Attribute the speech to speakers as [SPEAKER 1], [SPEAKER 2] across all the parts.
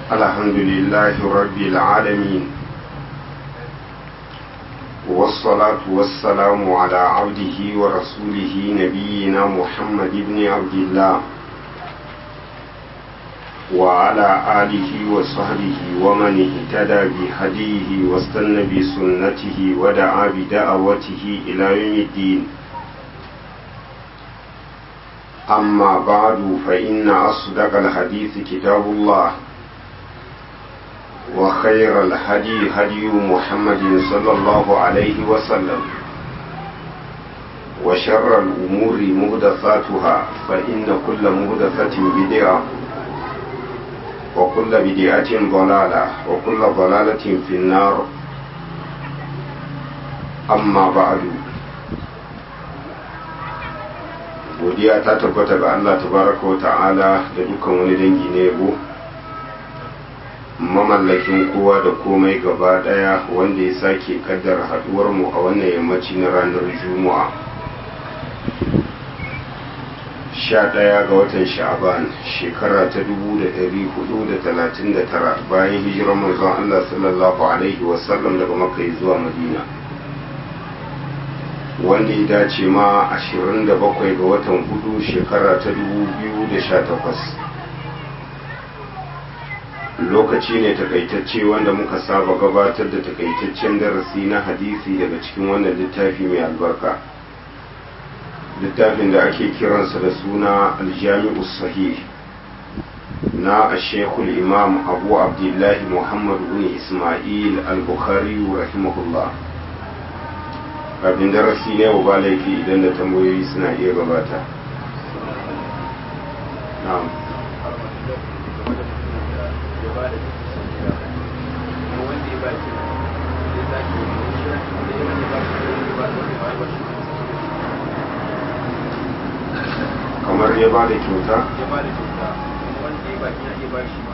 [SPEAKER 1] الحمد لله رب العالمين والصلاة والسلام على عبده ورسوله نبينا محمد بن عبد الله وعلى آله وصحبه ومن اهتدى بهديه واستنى بسنته ودعا بدعوته إلى يوم الدين أما بعد فإن أصدق الحديث كتاب الله وخير الهدي هدي محمد صلى الله عليه وسلم وشر الأمور مهدثاتها فإن كل مهدثة بدعة وكل بدعة ضلالة وكل ضلالة في النار أما بعد godiya ta tabbata ga Allah tabaraka wa ta'ala da dukkan wani dangi na yabo mamallakin kowa da komai gaba daya wanda ya sake kaddara haduwar mu a wannan yammaci na ranar juma'a sha ɗaya ga watan sha'aban shekara ta dubu da ɗari hudu da talatin da tara bayan hijirar manzon Allah sallallahu alaihi wasallam daga makka zuwa madina wanda ya dace ma 27 ga watan hudu shekara ta 2018 lokaci ne takaitacce wanda muka saba gabatar da takaitaccen darasi na hadisi daga cikin wannan littafi mai albarka littafin da ake kiransa da suna aljami'u sahih na ashekul imam abu abdullahi muhammad bin ismail al-bukhari rahimahullah kafin darasi ne ba laifi idan da tambayoyi suna iya gabata na'am kamar ya ba da kyauta
[SPEAKER 2] ya ba da kyauta wanda ya ba ya iya ba shi ma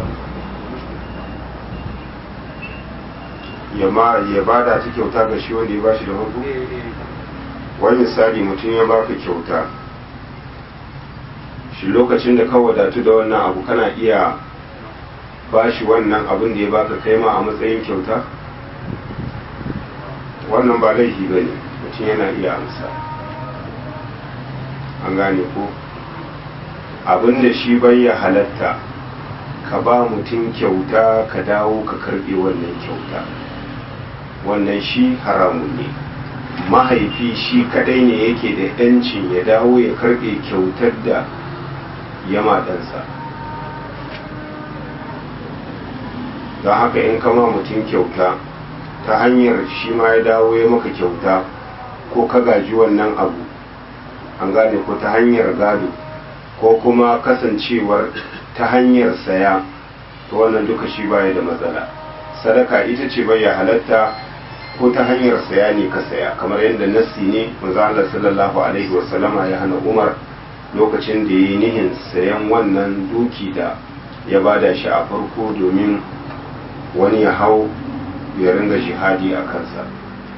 [SPEAKER 1] ya ma ya bada ta kyauta ga shi wanda ya bashi da farko wani misali mutum ya baka kyauta shi lokacin da ka wadatu da wannan abu kana iya bashi wannan abin da ya baka kai ma a matsayin kyauta wannan ba laifi ba ne mutum yana iya amsa an gane ko abin da shi bai ya halatta ka ba mutum kyauta ka dawo ka karbe wannan kyauta wannan shi haramun ne mahaifi shi kadai ne yake da yancin ya dawo ya karbe kyautar da yama ɗansa don haka in kama mutum kyauta ta hanyar shi ma ya dawo ya maka kyauta ko ka gaji wannan abu an gane ko ta hanyar gado ko kuma kasancewar ta hanyar saya to wannan duka shi baya da matsala sadaka ita ce bai halatta ko ta hanyar saya ne ka saya kamar yadda nassi ne manzo Allah sallallahu alaihi wasallama ya hana Umar lokacin da yayi nihin sayan wannan duki da ya bada shi a farko domin wani ya hau ya ringa jihadi a kansa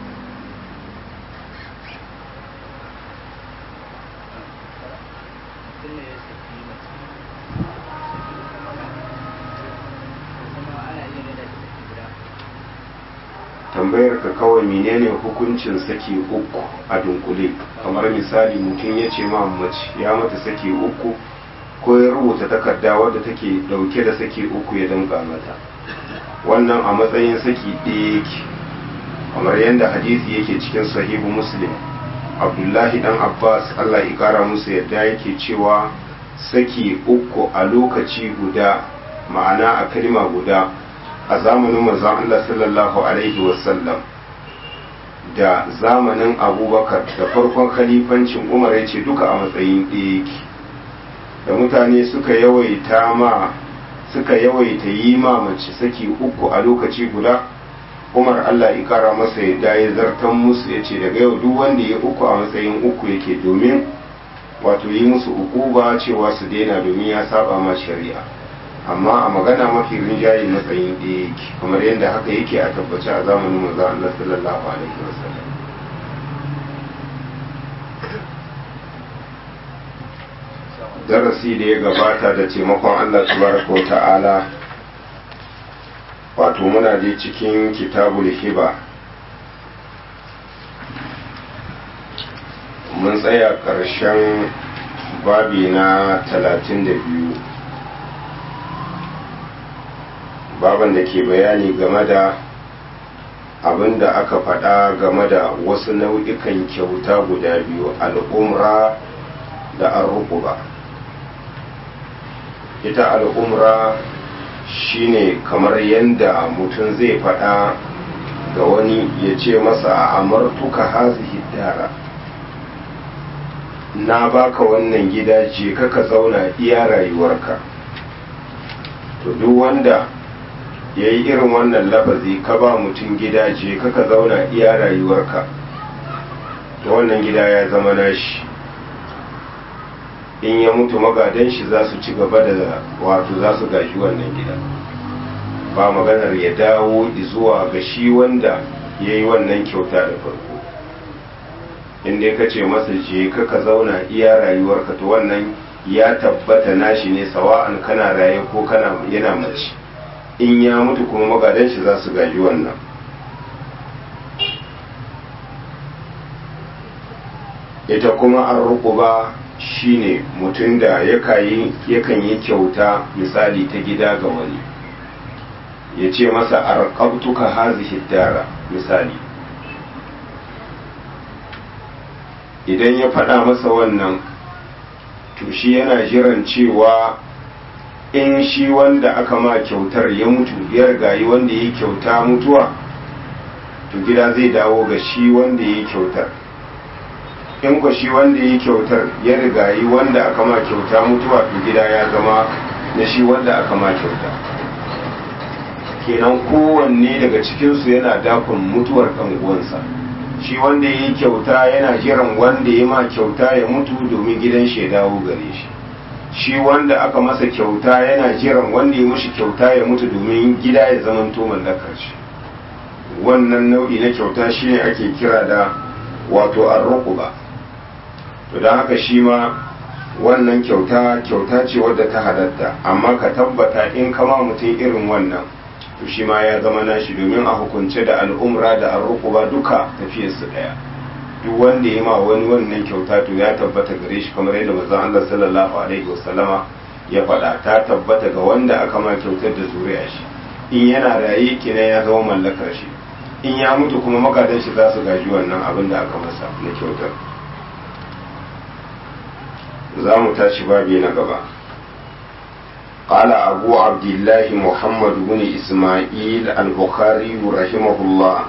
[SPEAKER 1] tambayar ka kawai menene hukuncin saki uku a dunkule kamar misali mutum ya ce ma mace ya mata saki uku ko ya rubuta takarda wadda take dauke da saki uku ya danka mata wannan a matsayin saki ɗaya yake kamar yadda hadisi yake cikin sahihu muslim abdullahi dan abbas allah ya kara musu yadda yake cewa saki uku a lokaci guda ma'ana a kalma guda a zamanin manzon Allah sallallahu Alaihi wasallam da zamanin abubakar da farkon khalifancin umar ya ce duka a matsayin ɗaya da mutane suka yawaita ma suka yawaita yi ma mace saki uku a lokaci guda umar Allah ya kara masa yadda ya zartan musu ya ce daga yau duk wanda ya uku a matsayin uku yake domin wato yi musu uku ba cewa su daina domin ya saba ma shari'a amma a magana mafi rinjaye matsayin ɗaya yake kamar yadda haka yake a tabbace a zamanin manzo Allah sallallahu alaihi wasallam darasi da ya gabata da taimakon Allah tabaraka wa ta'ala wato muna dai cikin kitabul hiba mun tsaya ƙarshen babi na talatin da biyu baban da ke bayani game da abin da aka faɗa game da wasu nau'ikan kyauta guda biyu al'umra da arruquba ita al'umra shine kamar yadda mutum zai faɗa ga wani ya ce masa a amartuka hazihi dara na baka wannan gida je ka zauna iya rayuwarka to duk wanda ya yi irin wannan lafazi ka ba mutum gida je ka zauna iya rayuwarka to wannan gida ya zama nashi in ya mutu magadan shi za su ci gaba da wato za su gaji wannan gida ba maganar ya dawo zuwa ga shi wanda ya yi wannan kyauta da farko inda ka ce masa je ka ka zauna iya rayuwarka to wannan ya tabbata nashi ne sawa'an kana raye ko kana yana mace in ya mutu kuma magadan shi za su gaji wannan ita kuma an rukuba shine mutum da yakan yi kyauta misali ta gida ga wani ya ce masa arqabtuka hazihi dara misali idan ya faɗa masa wannan to shi yana jiran cewa in shi wanda aka ma kyautar ya mutu ya rigayi wanda ya kyauta mutuwa to gida zai dawo ga shi wanda ya kyautar in ku shi wanda ya kyautar ya rigayi wanda aka ma kyauta mutuwa to gida ya zama na shi wanda aka ma kyauta kenan kowanne daga cikinsu yana dakon mutuwar ɗan uwansa shi wanda ya yi kyauta yana jiran wanda ya ma kyauta ya mutu domin gidan shi ya dawo gare shi shi wanda aka masa kyauta yana jiran wanda ya mushi kyauta ya mutu domin gida ya zamanto mallakar shi wannan nau'i na kyauta shine ake kira da wato arruquba to don haka shi ma wannan kyauta kyauta ce wadda ta halatta amma ka tabbata in kama mutum irin wannan to shi ma ya zama nashi domin a hukunce da al'umra da arruquba duka tafiyarsu daya duk wanda ya ma wani wannan kyauta to ya tabbata gare shi kamar yadda manzon Allah sallallahu alaihi wasallama ya faɗa ta tabbata ga wanda aka ma kyautar da zuriya shi in yana raye kina ya zama mallakar shi in ya mutu kuma magadan shi za su gaji wannan abin da aka masa na kyautar za mu tashi babi na gaba قال أبو عبد الله محمد بن إسماعيل البخاري رحمه الله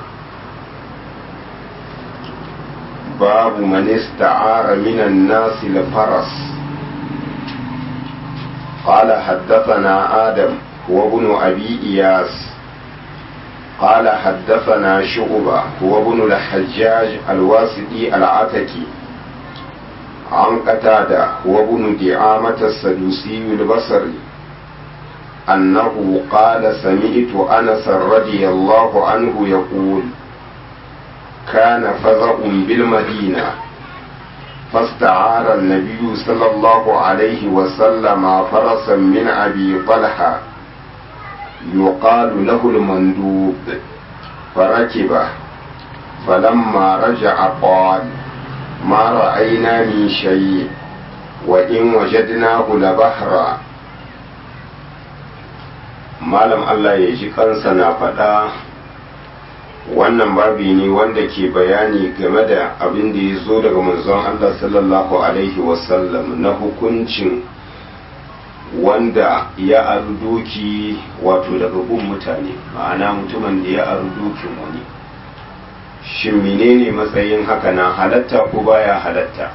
[SPEAKER 1] باب من استعار من الناس الفرس قال حدثنا آدم هو ابن أبي إياس قال حدثنا شعبة هو ابن الحجاج الواسطي العتكي عن قتادة هو ابن دعامة السدوسي البصري أنه قال سمعت أنس رضي الله عنه يقول كان فزع بالمدينة فاستعار النبي صلى الله عليه وسلم فرسا من أبي طلحة يقال له المندوب فركبه فلما رجع قال ما رأينا من شيء وإن وجدناه لبحرا malam Allah ya ji kansa na faɗa wannan babi ne wanda ke bayani game da abin da ya zo daga manzon Allah sallallahu alaihi wasallam na hukuncin wanda ya aru doki wato daga gun mutane ma'ana mutumin da ya aru dokin wani shin menene matsayin haka na halatta ko baya halatta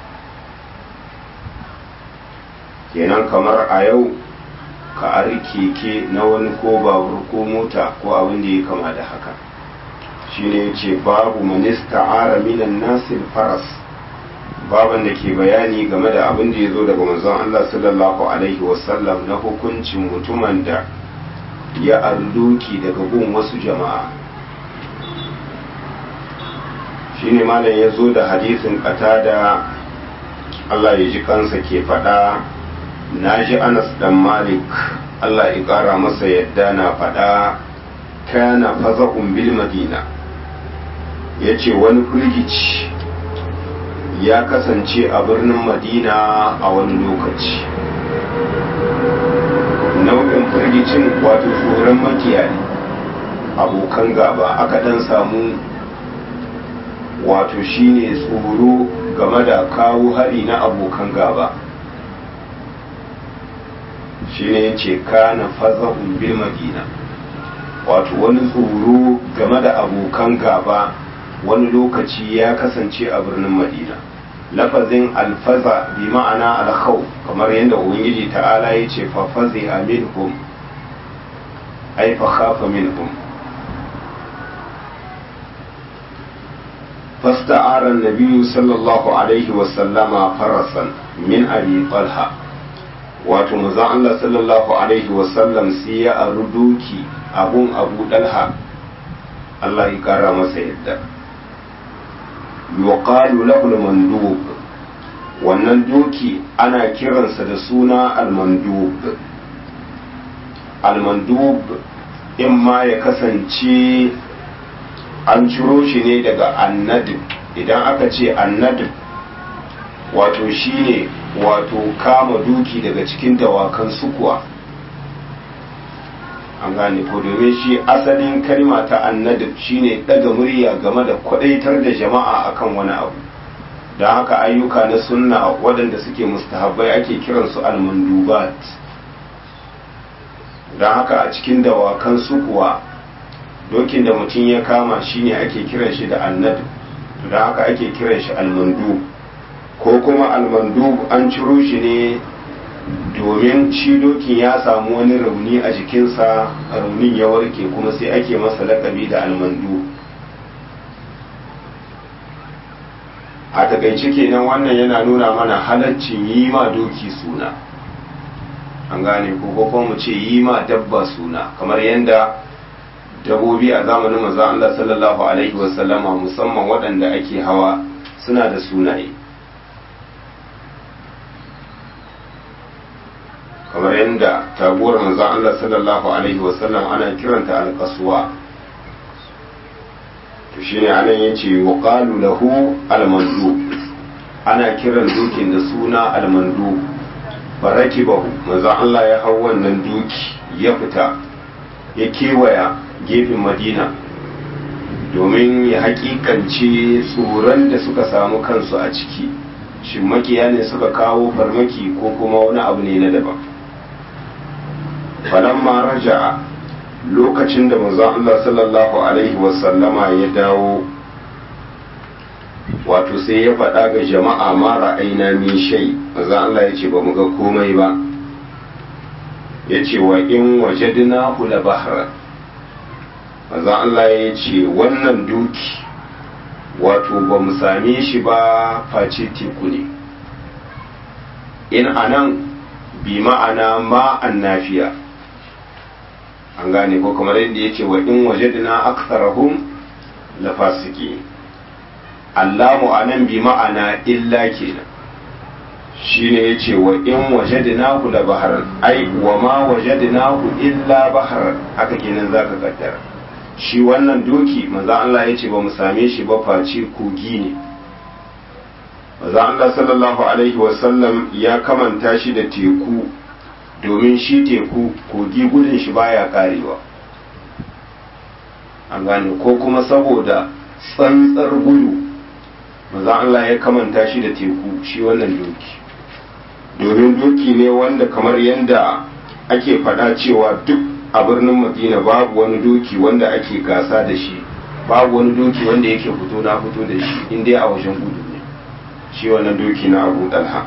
[SPEAKER 1] kenan kamar a yau ka ari keke na wani ko babur ko mota ko abin da ya kama da haka shine yace babu manista ara minan nasir faras baban da ke bayani game da abin da ya zo daga manzon Allah sallallahu alaihi wasallam na hukuncin mutumin da ya arduki daga gun wasu jama'a shine malam ya zo da hadisin da Allah ya ji kansa ke faɗa na ji anas dan malik Allah ya ƙara masa yadda na faɗa kana faza'un bil madina ya ce wani firgici ya kasance a birnin madina a wani lokaci nau'in firgicin wato tsoron makiyayi abokan gaba aka dan samu wato shine tsoro game da kawo hari na abokan gaba shine yace kana faza'un bil madina wato wani tsoro game da abokan gaba wani lokaci ya kasance a birnin madina lafazin alfaza bi ma'ana alkhawf kamar yadda ubangiji ta'ala ya ce fa fazi'a minhum ay fa khafa minhum فاستعار النبي صلى الله عليه وسلم فرسا من أبي طلحة wato manzon Allah sallallahu alaihi wasallam sai ya aru doki abun abu dalha Allah ya kara masa yadda yuqalu lahu al-mandub wannan doki ana kiransa da suna al-mandub al-mandub in ma ya kasance an ciro shi ne daga annadib idan aka ce annadib wato shine wato kama duki daga cikin dawakan sukuwa an gane ko domin shi asalin kalma ta annadib shine daga murya game da kwadaitar da jama'a akan wani abu don haka ayyuka na sunna waɗanda suke mustahabbai ake kiransu almandubat don haka a cikin dawakan sukuwa dokin da mutum ya kama shine ake kiran shi da annadib don haka ake kiran shi almandu ko kuma almandu an ciro shi ne domin shi dokin ya samu wani rauni a jikinsa raunin ya warke kuma sai ake masa lakabi da almandu a takaice kenan wannan yana nuna mana halaccin yi ma doki suna an gane ko kuma mu ce yi ma dabba suna kamar yadda dabobi a zamanin manzon Allah sallallahu alaihi wasallama musamman waɗanda ake hawa suna da sunaye kamar yadda taguwar manzon Allah sallallahu alaihi wasallam ana kiranta alƙasuwa to shine anan yace yuqalu lahu almandu ana kiran dukin da suna almandu barakibahu manzon Allah ya hau wannan duki ya fita ya kewaya gefen madina domin ya hakikance tsoron da suka samu kansu a ciki shin makiya ne suka kawo farmaki ko kuma wani abu ne na daban falamma raja'a lokacin da manzon Allah sallallahu alaihi wasallama ya dawo wato sai ya faɗa ga jama'a ma ra'aina min shay manzon Allah ya ce ba mu ga komai ba ya ce wa in wajadna la bahra manzon Allah ya ce wannan duki wato ba mu same shi ba face teku ne in anan bi ma'ana ma'an nafiya an gane ko kamar yadda ya ce wa in wajadna aktharahum la fasiki Allahu anan bi ma'ana illa kenan shine ya ce wa in wajadnahu la baharan ai wa ma wajadnahu illa baharan haka kenan zaka kaddara shi wannan doki manzo Allah ya ce ba mu same shi ba face kogi ne manzo Allah sallallahu alaihi wasallam ya kamanta shi da teku domin shi teku kogi gudun shi baya karewa an gane ko kuma saboda tsantsar gudu manzo Allah ya kamanta shi da teku shi wannan doki domin doki ne wanda kamar yadda ake faɗa cewa duk a birnin madina babu wani doki wanda ake gasa da shi babu wani doki wanda yake fito na fito da shi inda a wajen gudu ne shi wannan doki na abu dalha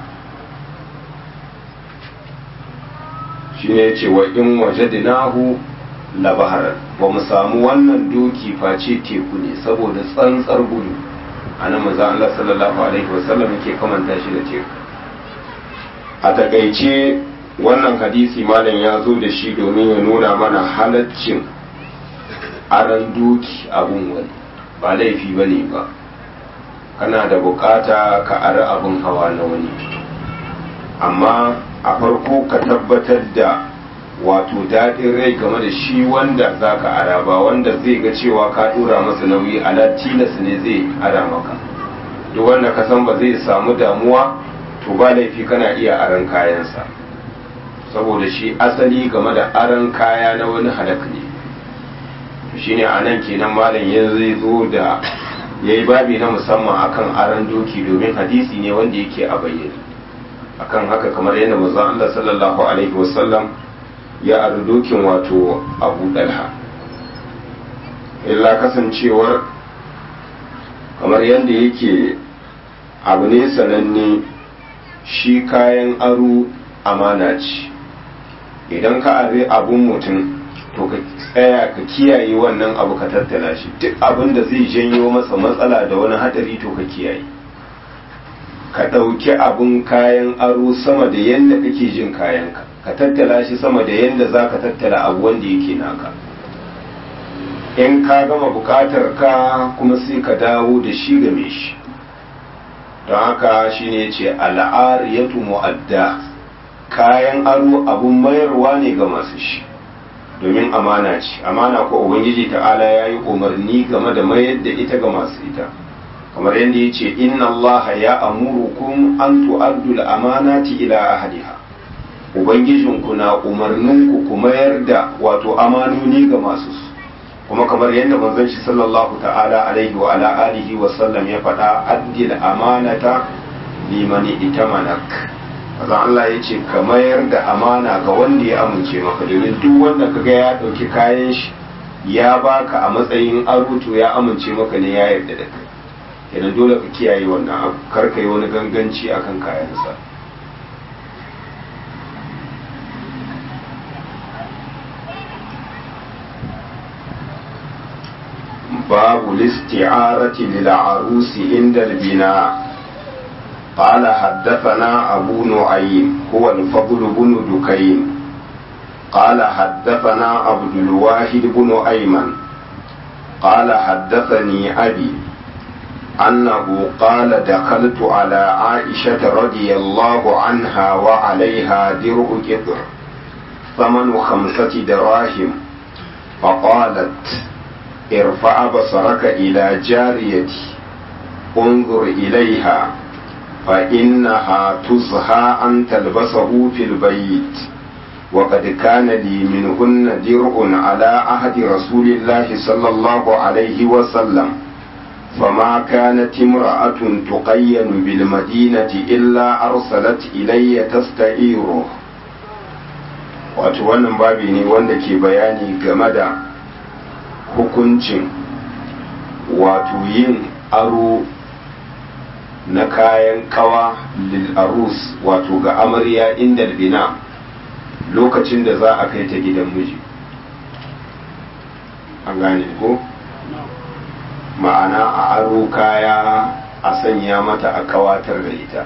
[SPEAKER 1] shi ne ce wa in waje dinahu labaharar ba mu samu wannan doki face teku ne saboda tsantsar gudu a nan maza Allah sallallahu alaihi wasallam yake kamanta shi da teku a takaice wannan hadisi malam ya zo da shi domin ya nuna mana halaccin aran doki abun wani ba laifi ba ne ba kana da bukata ka ara abun hawa na wani amma a farko ka tabbatar da wato daɗin rai game da shi wanda za ka ara ba wanda zai ga cewa ka ɗora masa nauyi ala tilas ne zai ara maka duk wanda ka san ba zai samu damuwa to ba laifi kana iya aran kayansa saboda shi asali game da aran kaya na wani halak ne shi ne a nan kenan malam ya zai zo da ya yi babi na musamman akan aran doki domin hadisi ne wanda yake a bayyane akan haka kamar yadda manzon Allah sallallahu alaihi wasallam ya ari dokin wato Abu Dalha illa kasancewar kamar yadda yake abu ne sananne shi kayan aro amana ce idan ka are abun mutum to ka tsaya ka kiyaye wannan abu ka tattala shi duk abin da zai janyo masa matsala da wani hadari to ka kiyaye ka ɗauki abun kayan aro sama da yadda kake jin kayanka ka tattala shi sama da yadda za ka tattala abu wanda yake naka in ka gama bukatar ka kuma sai ka dawo da shi game shi don haka shine ce al'ariyatu mu'adda kayan aro abun mayarwa ne ga masu shi domin amana ce amana ko ubangiji ta'ala ya yi umarni game da mayar da ita ga masu ita kamar yadda ya ce inna allaha ya amurukum an tu'addu amanati ila ahliha ubangijinku na umarninku ku mayar da wato amanoni ga masu su kuma kamar yadda manzon shi sallallahu ta'ala alaihi wa ala alihi wa sallam ya faɗa addil amanata limani itamanak azan Allah ya ce ka mayar da amana ga wanda ya amince maka domin duk wanda kaga ya ɗauki kayan shi ya baka a matsayin aruto ya amince maka ne ya yarda da kai kenan dole ka kiyaye wannan abu kar ka yi wani ganganci akan kayansa باب الاستعارة للعروس عند البناء قال حدثنا أبو نعيم هو الفضل بن دكين قال حدثنا عبد الواحد بن أيمن قال حدثني أبي أنه قال دخلت على عائشة رضي الله عنها وعليها درع قطر ثمن خمسة دراهم فقالت ارفع بصرك إلى جاريتي انظر إليها فإنها تزهى أن تلبسه في البيت وقد كان لي منهن درع على عهد رسول الله صلى الله عليه وسلم فما كانت امرأة تقين بالمدينة إلا أرسلت إلي تستعيره wato wannan babi ne wanda ke bayani game da hukuncin wato yin aro na kayan kawa lil'arus wato ga amarya inda bina lokacin da za a kai ta gidan miji an gane ko ma'ana a aro kaya a sanya mata a kawatar da ita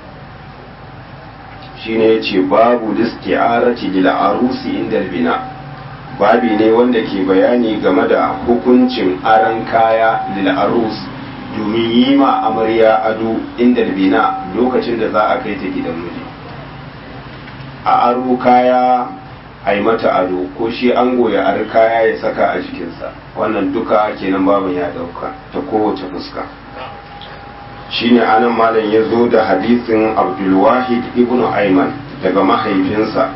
[SPEAKER 1] shine ya ce babu listi'arati lil arusi inda bina babi ne wanda ke bayani game da hukuncin aran kaya lil arus domin yi ma amarya ado inda bina lokacin da za a kai ta gidan miji a aro kaya a yi mata ado ko shi an goya ar kaya ya saka a jikinsa wannan duka kenan babu ya dauka ta kowace fuska shine anan malam ya zo da hadisin abdulwahid ibn ayman daga mahaifinsa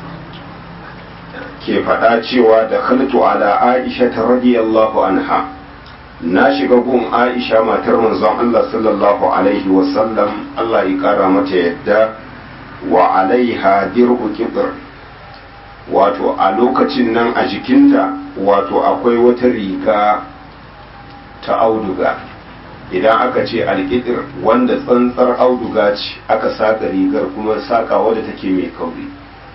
[SPEAKER 1] ke faɗa cewa da khaltu ala aisha ta radiyallahu anha na shiga gun aisha matar manzon Allah sallallahu alaihi wasallam Allah ya kara mata yadda wa alaiha dirhu kibr wato a lokacin nan a jikinta wato akwai wata riga ta auduga idan aka ce alƙidir wanda tsantsar auduga ce aka saka rigar kuma saka wadda take mai kauri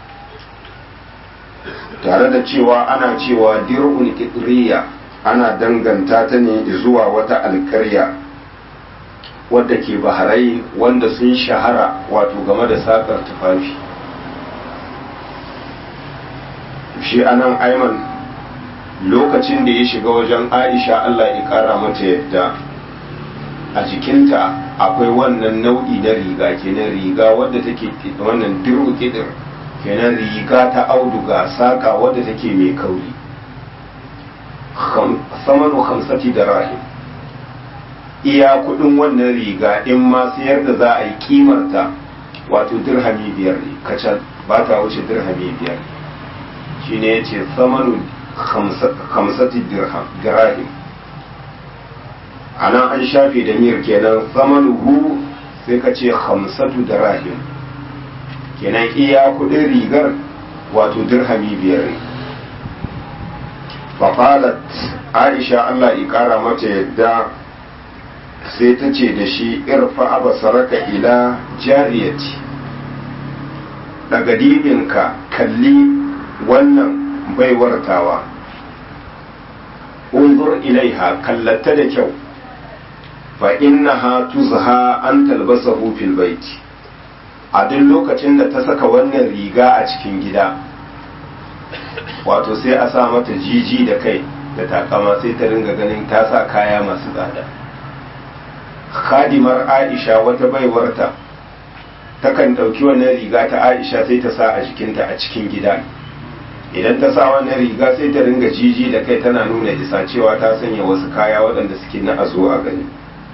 [SPEAKER 1] tare da cewa ana cewa dir'un ƙidriya ana danganta ta ne zuwa wata alƙarya wadda ke baharai wanda sun shahara wato game da sakar tufafi shi anan aiman lokacin da ya shiga wajen aisha allah ya kara mata yadda a jikinta akwai wannan nau'i na riga kenan riga wadda take wannan diru kidir kenan riga ta auduga saƙa wadda take mai kauri samanu hamsati da rahim iya kudin wannan riga in ma sayar da za a yi kimarta wato dirhami biyar ne kacal ba ta wuce dirhami biyar shi ne ya ce samanu hamsati dirham a nan an shafe da miyar kenan samanu hu sai ka ce hamsatu dirham kenan iya kudin rigar wato dirhami biyar ne fafalat aisha allah ƙara mata yadda sai ta ce da shi irfa abasaraka ila jariyati daga dibinka kalli wannan baiwartawa unzur ilaiha kallata da kyau fa innaha tuzha an talbasahu fil baiti a duk lokacin da ta saka wannan riga a cikin gida wato sai a sa mata jiji da kai da takama sai ta ringa ganin ta sa kaya masu tsada khadimar aisha wata baiwarta takan ɗauki wannan riga ta aisha sai ta sa a jikinta a cikin gida idan ta sa wannan riga sai ta ringa jiji da kai tana nuna isa cewa ta sanya wasu kaya waɗanda suke na a zo a gani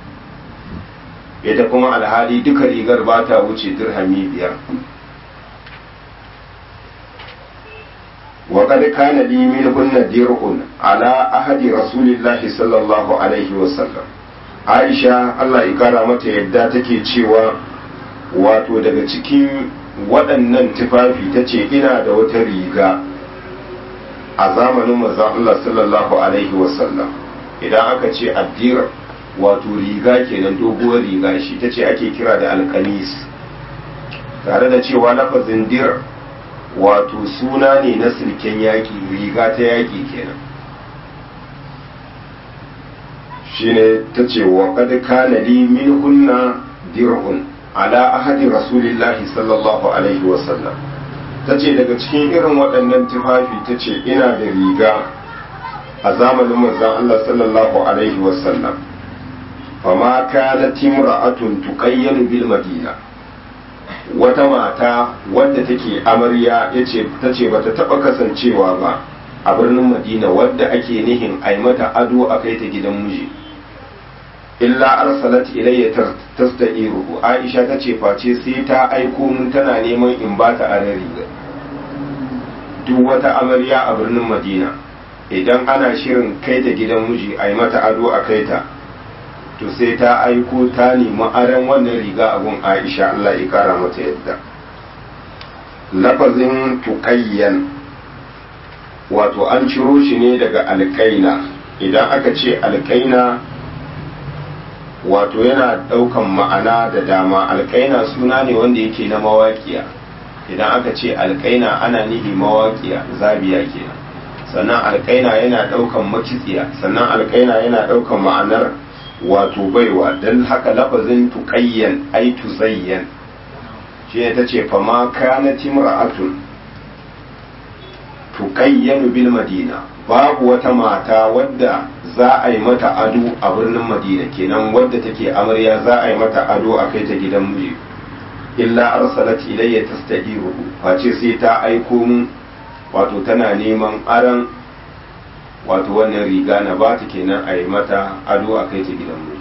[SPEAKER 1] ita kuma alhali duka rigar ba ta wuce dirhami biyar وقد كان لي منهن درع على أحد رسول الله صلى الله عليه وسلم Aisha Allah ya kara mata yadda take cewa wato daga cikin waɗannan tufafi ta ce ina da wata riga a zamanin manzon Allah sallallahu alaihi wasallam idan aka ce addira wato riga kenan doguwar riga shi ta ce ake kira da alkanis tare da cewa lafazin dir wato suna ne na silken yaƙi riga ta yaƙi kenan shine ta ce wa kad kana li min hunna dir'un ala ahadi rasulillahi sallallahu alaihi wasallam ta ce daga cikin irin waɗannan tufafi ta ce ina da riga a zamanin manzon Allah sallallahu alaihi wasallam fama kanat imra'atun tuqayyanu bil madina wata mata wadda take amarya yace tace bata taba kasancewa ba a birnin madina wadda ake nihin ai mata ado a kai ta gidan miji illa arsalat ilayya tasta'iruhu aisha tace face sai ta aiko mun tana neman in bata aran riga duk wata amarya a birnin madina idan ana shirin kai ta gidan miji ai mata ado a kai ta to sai ta aiko ta nemi aran wannan riga a gun aisha Allah ya kara mata yadda lafazin tuƙayyan wato an ciro shi ne daga alƙaina idan aka ce alƙaina wato yana ɗaukan ma'ana da dama alƙaina suna ne wanda yake na mawaƙiya idan aka ce alƙaina ana nihi mawaƙiya zabiya kenan sannan alƙaina yana ɗaukan makitsiya sannan alƙaina yana ɗaukan ma'anar wato baiwa don haka lafazin tuƙayyan ai tuzayyan shi ne ta ce fama kana timra'atun tuƙayyanu bil madina babu wata mata wadda za a yi mata ado a birnin madina kenan wadda take amarya za a yi mata ado a kai ta gidan miji illa arsalat ilayya tastahiru face sai ta aiko mun wato tana neman aran wato wannan riga na ba ta kenan a yi mata ado a kai ta gidan miji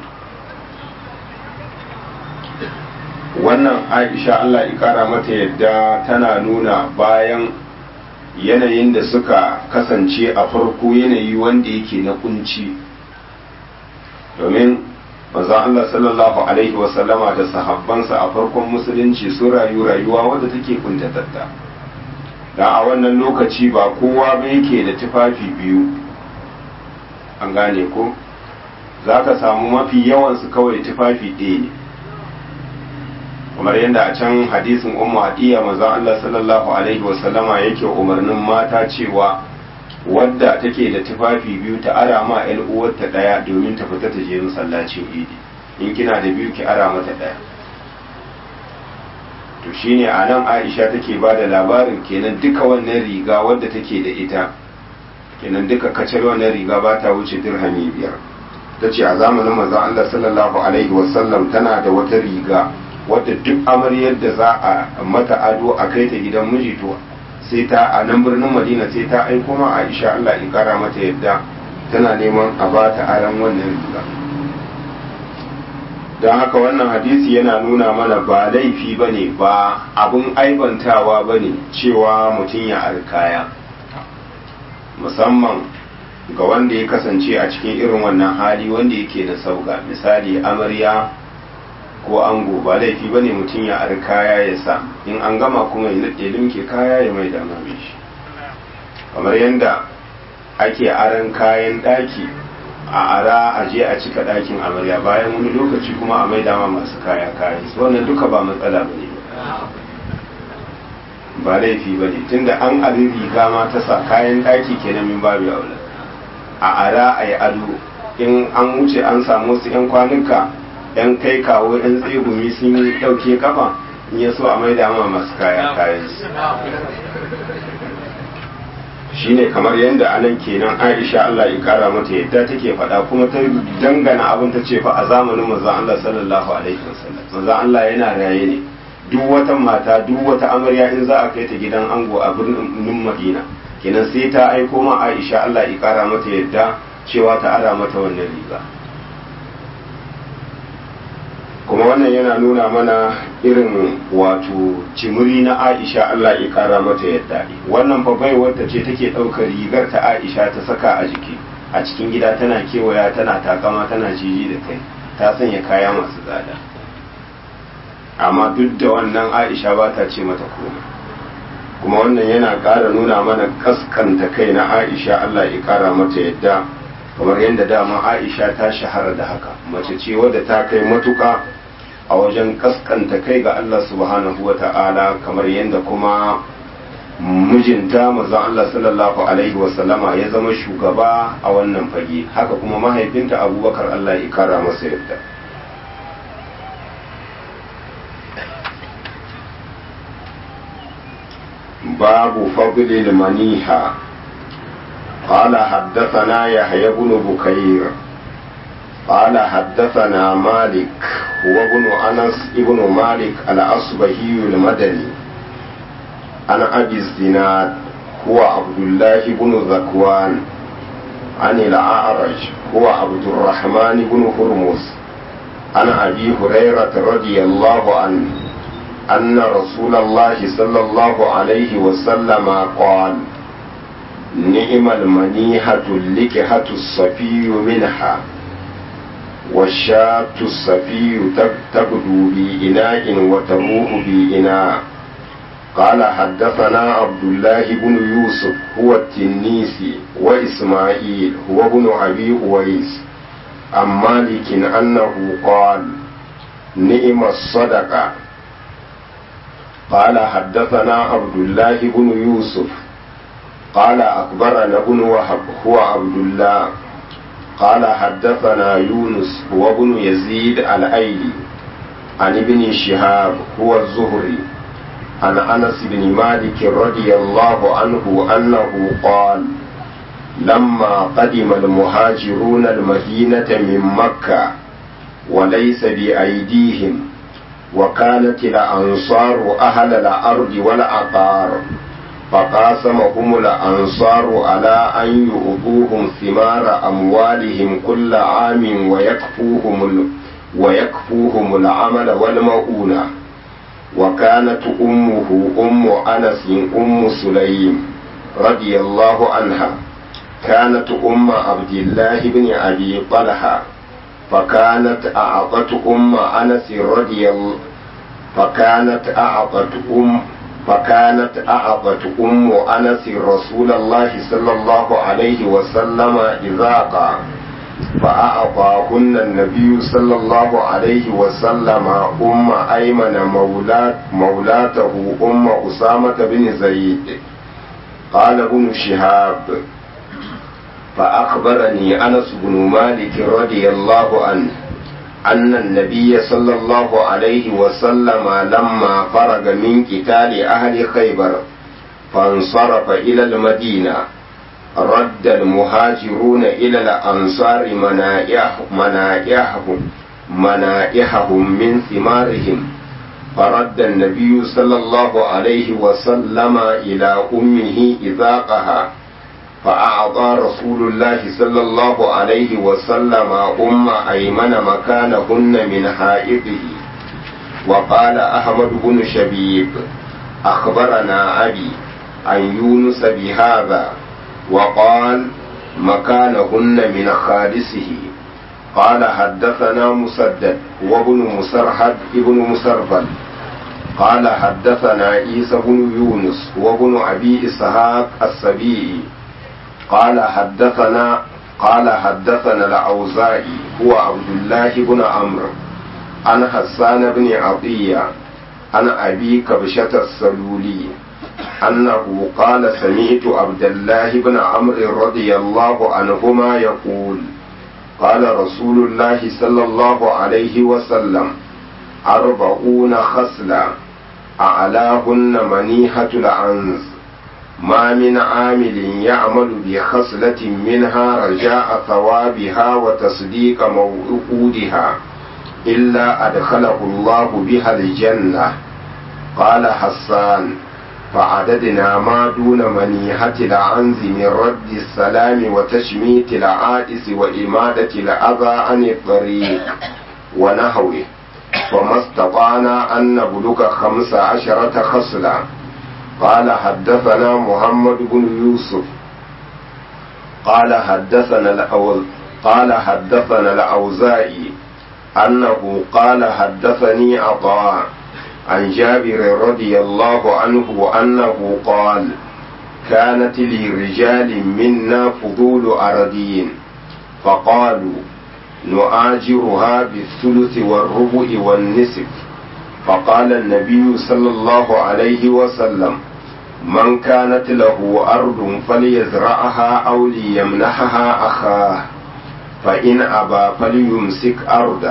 [SPEAKER 1] wannan aisha allah ikara mata yadda tana nuna bayan yanayin da suka kasance a farko yanayi wanda yake na kunci domin manzon Allah sallallahu alaihi wasallama da sahabbansa a farkon musulunci sun rayu rayuwa wadda take kuntatatta da a wannan lokaci ba kowa ba yake da tufafi biyu an gane ko za ka samu mafi yawansu kawai tufafi ɗaya ne kamar yadda a can hadisin ummu hadiya manzon Allah sallallahu alaihi wasallama yake umarnin mata cewa wadda take da tufafi biyu ta ara ma ƴan uwarta daya domin ta fita ta je masallacin idi in kina da biyu ki ara mata daya to shine a nan Aisha take ba da labarin kenan duka wannan riga wadda take da ita kenan duka kacar wannan riga ba ta wuce dirhami biyar ta ce a zamanin manzon Allah sallallahu alaihi wasallam tana da wata riga wadda duk amaryar da za a mata ado a kai ta gidan miji to sai ta a nan birnin madina sai ta aiko ma aisha allah ya kara mata yadda tana neman a ba ta aran wannan riga don haka wannan hadisi yana nuna mana ba laifi ba ne ba abin aibantawa ba ne cewa mutum ya alkaya musamman ga wanda ya kasance a cikin irin wannan hali wanda yake da sauka misali amarya ko ango ba laifi ba ne mutum ya ari kaya ya sa in an gama kuma ya limke kaya ya mai dama shi kamar yadda ake aran kayan ɗaki a ara a je a cika ɗakin amarya bayan wani lokaci kuma a mai dama masu kaya kayan su wannan duka ba matsala ba ne ba laifi ba ne tunda an abin riga ma ta sa kayan ɗaki kenan min babu aula a ara a yi ado in an wuce an samu su 'yan kwanuka 'yan kai kawo 'yan tsegumi sun yi ɗauke kafa in ya so a mai dama masu kaya kayan su shine kamar yadda anan kenan Aisha Allah ya kara mata yadda take faɗa kuma ta dangana abin ta ce fa a zamanin manzon Allah sallallahu alaihi wasallam manzon Allah yana raye ne duk wata mata duk wata amarya in za a kai ta gidan ango a birnin Madina kenan sai ta aiko ma Aisha Allah ya kara mata yadda cewa ta ara mata wannan riga kuma wannan yana nuna mana irin wato cimuri na aisha Allah ya kara mata yadda wannan fa baiwarta ce take ɗaukar rigar ta aisha ta saka a jiki a cikin gida tana kewaya tana takama tana jiji da kai ta sanya kaya masu tsada amma duk da wannan aisha ba ta ce mata komai kuma wannan yana ƙara nuna mana kaskanta kai na aisha Allah ya kara mata yadda kamar yadda dama aisha ta shahara da haka mace ce wadda ta kai matuka a wajen kaskanta kai ga Allah subhanahu wa ta'ala kamar yadda kuma mijinta mazan Allah sallallahu alaihi wasallama ya zama shugaba a wannan fage haka kuma mahaifinta abubakar Allah ya kara masa yadda babu fadlil maniha قال حدثنا يحيى بن بكير قال حدثنا مالك هو ابن أنس ابن مالك الأصبهي المدني عن أبي الزناد هو عبد الله بن ذكوان عن الأعرج هو عبد الرحمن بن هرمز عن أبي هريرة رضي الله عنه أن رسول الله صلى الله عليه وسلم قال نعم المنيحة اللكحة الصفي منها والشاة الصفي تبدو بإناء وتروح بإناء قال حدثنا عبد الله بن يوسف هو التنيسي وإسماعيل هو ابن أبي أويس عن مالك أنه قال نعم الصدقة قال حدثنا عبد الله بن يوسف قال أخبرنا ابن وهب هو عبد الله قال حدثنا يونس هو ابن يزيد الأيلي عن ابن شهاب هو الزهري عن أنس بن مالك رضي الله عنه أنه قال لما قدم المهاجرون المدينة من مكة وليس بأيديهم وكانت الأنصار أهل الأرض والعقار فقاسمهم الأنصار على أن يؤذوهم ثمار أموالهم كل عام ويكفوهم ويكفوهم العمل والمؤونة وكانت أمه أم أنس أم سليم رضي الله عنها كانت أم عبد الله بن أبي طلحة فكانت أعطت أم أنس رضي الله فكانت أعطت أم فكانت أعطت أم أنس رسول الله صلى الله عليه وسلم إذاقا فأعطاهن النبي صلى الله عليه وسلم أم أيمن مولات مولاته أم أسامة بن زيد قال ابن شهاب فأخبرني أنس بن مالك رضي الله عنه أن النبي صلى الله عليه وسلم لما فرغ من قتال أهل خيبر فانصرف إلى المدينة رد المهاجرون إلى الأنصار منائحهم منائحهم منائحهم من ثمارهم فرد النبي صلى الله عليه وسلم إلى أمه إذاقها فأعطى رسول الله صلى الله عليه وسلم أم أيمن مكانهن من حائطه وقال أحمد بن شبيب أخبرنا أبي عن يونس بهذا وقال مكانهن من خالصه قال حدثنا مسدد وابن مسرحد ابن مسربل قال حدثنا عيسى بن يونس وابن أبي إسحاق السبيعي قال حدثنا قال حدثنا الأوزاعي هو عبد الله بن عمرو عن حسان بن عطية عن أبي كبشة السلولي أنه قال سمعت عبد الله بن عمرو رضي الله عنهما يقول قال رسول الله صلى الله عليه وسلم أربعون خصلة أعلاهن منيحة العنز ما من عامل يعمل بخصلة منها رجاء ثوابها وتصديق موعودها إلا أدخله الله بها الجنة قال حسان فعددنا ما دون منيحة العنز من رد السلام وتشميت العائس وإمادة الأذى عن الطريق ونحوه فما استطعنا أن نبلغ خمس عشرة خصلة قال حدثنا محمد بن يوسف قال حدثنا الأول قال حدثنا الأوزائي أنه قال حدثني عطاء عن جابر رضي الله عنه أنه قال كانت لرجال منا فضول أردين فقالوا نؤاجرها بالثلث والربع والنصف فقال النبي صلى الله عليه وسلم من كانت له أرض فليزرعها أو ليمنحها أخاه فإن أبى فليمسك أرضه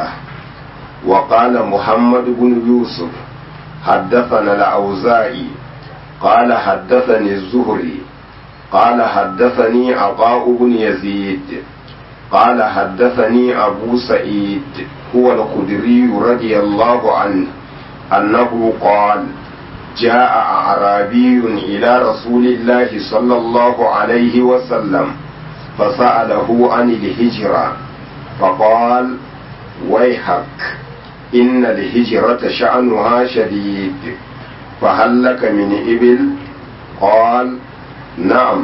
[SPEAKER 1] وقال محمد بن يوسف حدثنا الأوزاعي قال حدثني الزهري قال حدثني عطاء بن يزيد قال حدثني أبو سعيد هو الخدري رضي الله عنه أنه قال جاء أعرابي إلى رسول الله صلى الله عليه وسلم فسأله عن الهجرة فقال ويحك إن الهجرة شأنها شديد فهل لك من إبل قال نعم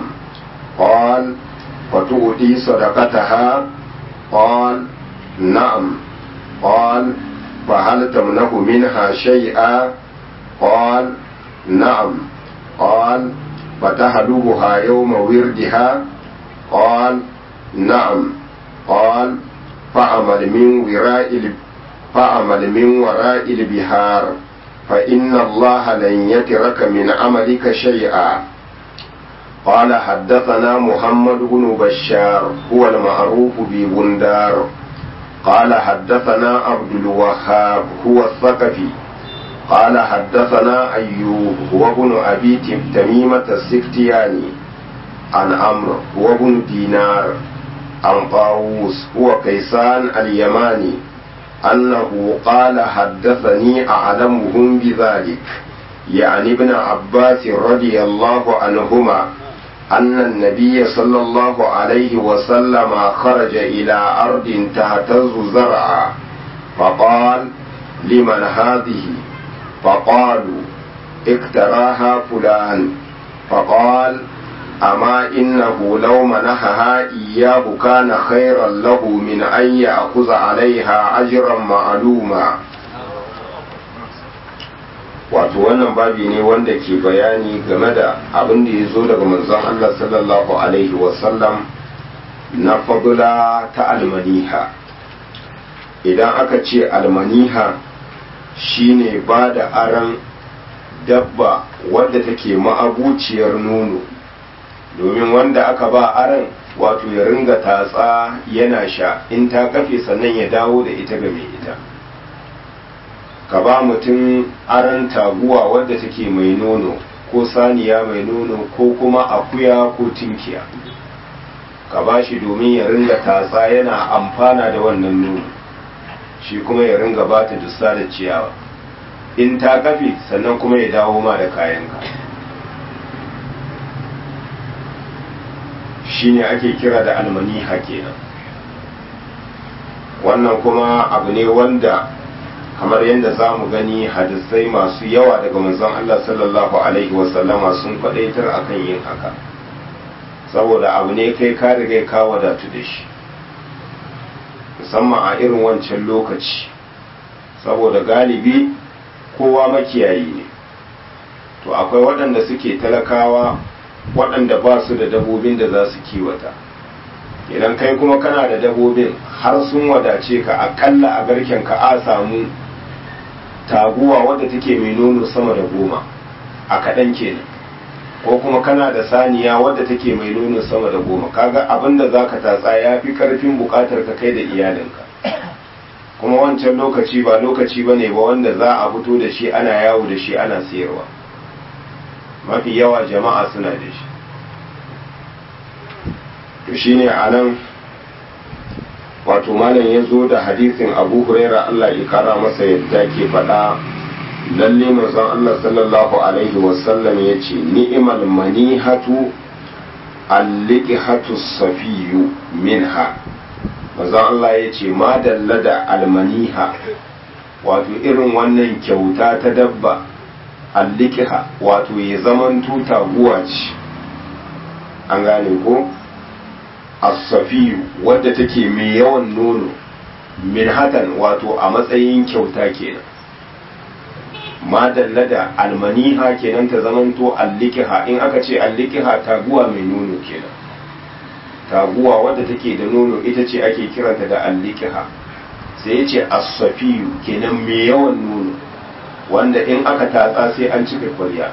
[SPEAKER 1] قال فتؤتي صدقتها قال نعم قال فهل تمنه منها شيئا قال نعم قال فتهلبها يوم وردها قال نعم قال فعمل من وراء فعمل من وراء البهار فإن الله لن يترك من عملك شيئا قال حدثنا محمد بن بشار هو المعروف ببندار قال حدثنا عبد الوهاب هو الثقفي قال حدثنا أيوب هو ابن أبي تميمة السكتياني عن عمرو هو ابن دينار عن طاووس هو كيسان اليماني أنه قال حدثني أعلمهم بذلك يعني ابن عباس رضي الله عنهما أن النبي صلى الله عليه وسلم خرج إلى أرض تهتز زرعا فقال لمن هذه فقالوا اكتراها فلان فقال أما إنه لو منحها إياه كان خيرا له من أن يأخذ عليها أجرا معلوما wato wannan babi ne wanda ke bayani game da abin da ya zo daga manzon Allah sallallahu alaihi wasallam na fadula ta almaniha idan aka ce almaniha shine ba da aran dabba wadda take ma'abuciyar nono domin wanda aka ba aran wato ya ringa tatsa yana sha in ta kafe sannan ya dawo da ita ga mai ita ka ba mutum aran taguwa wadda take mai nono ko saniya mai nono ko kuma akuya ko tinkiya ka ba shi domin ya ringa tatsa yana amfana da wannan nono shi kuma ya ringa ba ta dussa da ciyawa in ta kafe sannan kuma ya dawo ma da kayanka shine ake kira da almaniha kenan wannan kuma abu ne wanda kamar yadda za mu gani hadisai masu yawa daga manzon Allah sallallahu alaihi wasallama sun kwadaitar akan yin haka saboda abu ne kai ka riga ka wadatu da shi musamman a irin wancan lokaci saboda galibi kowa makiyayi ne to akwai waɗanda suke talakawa waɗanda ba su da dabobin da za su kiwata idan kai kuma kana da dabobin har sun wadace ka akalla a garken ka a samu taguwa wadda take mai nono sama da goma a kaɗan kenan ko kuma kana da saniya wadda take mai nono sama da goma kaga abin da za ka tatsa ya fi ƙarfin buƙatar ka kai da iyalinka kuma wancan lokaci ba lokaci ba ne ba wanda za a fito da shi ana yawo da shi ana sayarwa mafi yawa jama'a suna da shi to shine a nan wato malam ya zo da hadisin abu huraira allah ya kara masa yadda ke faɗa lalle manzon allah sallallahu alaihi wasallam ya ce ni'imal manihatu alliqihatu safiyu minha manzon allah ya ce ma dalla da almaniha wato irin wannan kyauta ta dabba allikiha wato ya zaman tuta guwa ce an gane ko asafiyu wadda take mai yawan nono minhatan wato a matsayin kyauta kenan madalla da almaniha kenan ta zamanto allikiha in aka ce allikiha taguwa mai nono kenan taguwa wadda take da nono ita ce ake kiranta da allikiha sai ya ce asafiyu kenan mai yawan nono wanda in aka tatsa sai an cika kwarya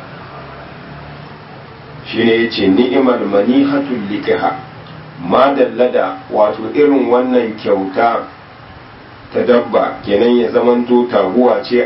[SPEAKER 1] shi ne ya ce ni'imar manihatul likiha ma dallada wato irin wannan kyauta ta dabba kenan ya zamanto taguwa ce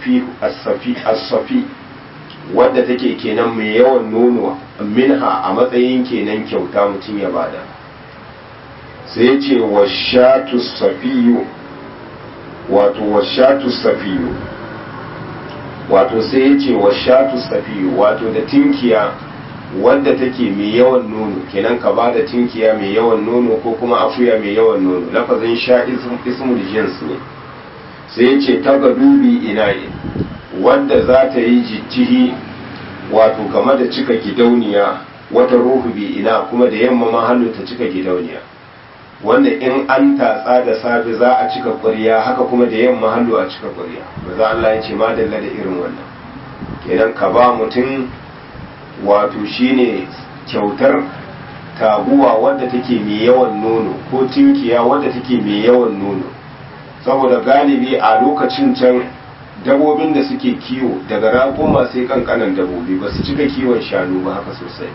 [SPEAKER 1] asafi wadda take kenan mai yawan nono minha a matsayin kenan kyauta mutum ya bada sai ce wa shatu safiyu wato wa shatu safiyu wato sai ya ce wa shatu safiyu wato da tinkiya wadda take mai yawan nono kenan ka ba da tinkiya mai yawan nono ko kuma akuya mai yawan nono lafazin sha ismul jins ne sai ya ce ta dubi ina'i wadda za ta yi jijjihi wato game da cika gidauniya wata ruhu bi ina kuma da yamma ma hannu ta cika gidauniya wanda in an tatsa da safe za a cika ƙwarya haka kuma da yamma hannu a cika ƙwarya maza Allah ya ce madalla da irin wannan kenan ka ba mutum wato shine kyautar taguwa wadda take mai yawan nono ko tinkiya wadda take mai yawan nono saboda galibi a lokacin can dabobin da suke kiwo daga raƙuma sai kankanan dabobi ba su cika kiwon shanu ba haka sosai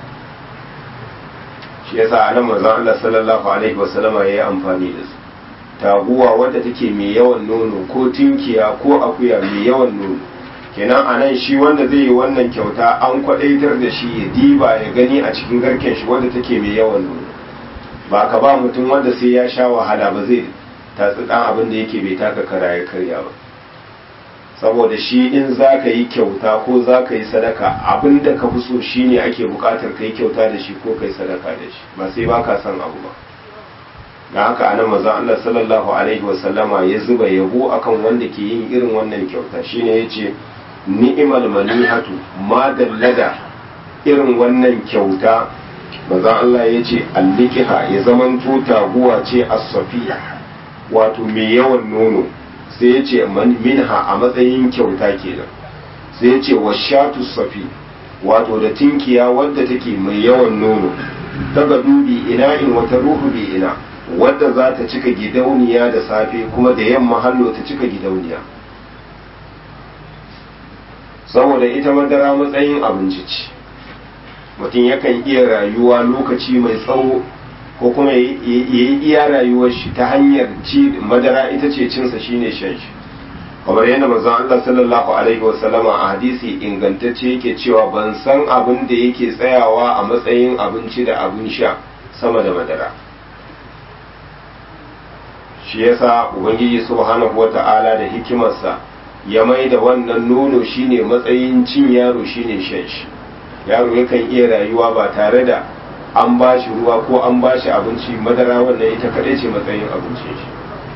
[SPEAKER 1] shi yasa anan manzon Allah sallallahu alaihi wasallama yayi amfani da su taguwa wadda take mai yawan nono ko tinkiya ko akuya mai yawan nono kenan anan shi wanda zai yi wannan kyauta an kwadaitar da shi ya diba ya gani a cikin garken shi wadda take mai yawan nono ba ka ba mutum wanda sai ya sha wahala ba zai tatsi dan abin da yake bai taka kara ya karya ba saboda shi in za ka yi kyauta ko za ka yi sadaka abin da ka fi so shi ne ake bukatar ka yi kyauta da shi ko ka yi sadaka da shi ba sai ba ka son abu ba da haka anan maza Allah sallallahu alaihi wasallama ya zuba yabo akan wanda ke yin irin wannan kyauta shine yace ni'mal manihatu ma dallada irin wannan kyauta maza Allah ya ce allikiha ya zaman taguwa ce as-safiya wato mai yawan nono sai ya ce minha a matsayin kyauta kenan sai ya ce washatu safi wato da tinkiya wadda take mai yawan nono daga dubi ina in wata ruhu bi ina wadda za ta cika gidauniya da safe kuma da yamma hallo ta cika gidauniya saboda ita madara matsayin abinci ce mutum yakan iya rayuwa lokaci mai tsawo ko kuma ya yi iya rayuwar shi ta hanyar ci madara ita ce cinsa shine shan shi kamar yadda manzon Allah sallallahu alaihi wasallama a hadisi ingantacce yake cewa ban san abin da yake tsayawa a matsayin abinci da abin sha sama da madara shi yasa ubangiji subhanahu wata'ala da hikimarsa ya mai da wannan nono shine matsayin cin yaro shine shan shi yaro yakan iya rayuwa ba tare da an ba shi ruwa ko an ba shi abinci madara wannan ita kaɗai ce matsayin abincin shi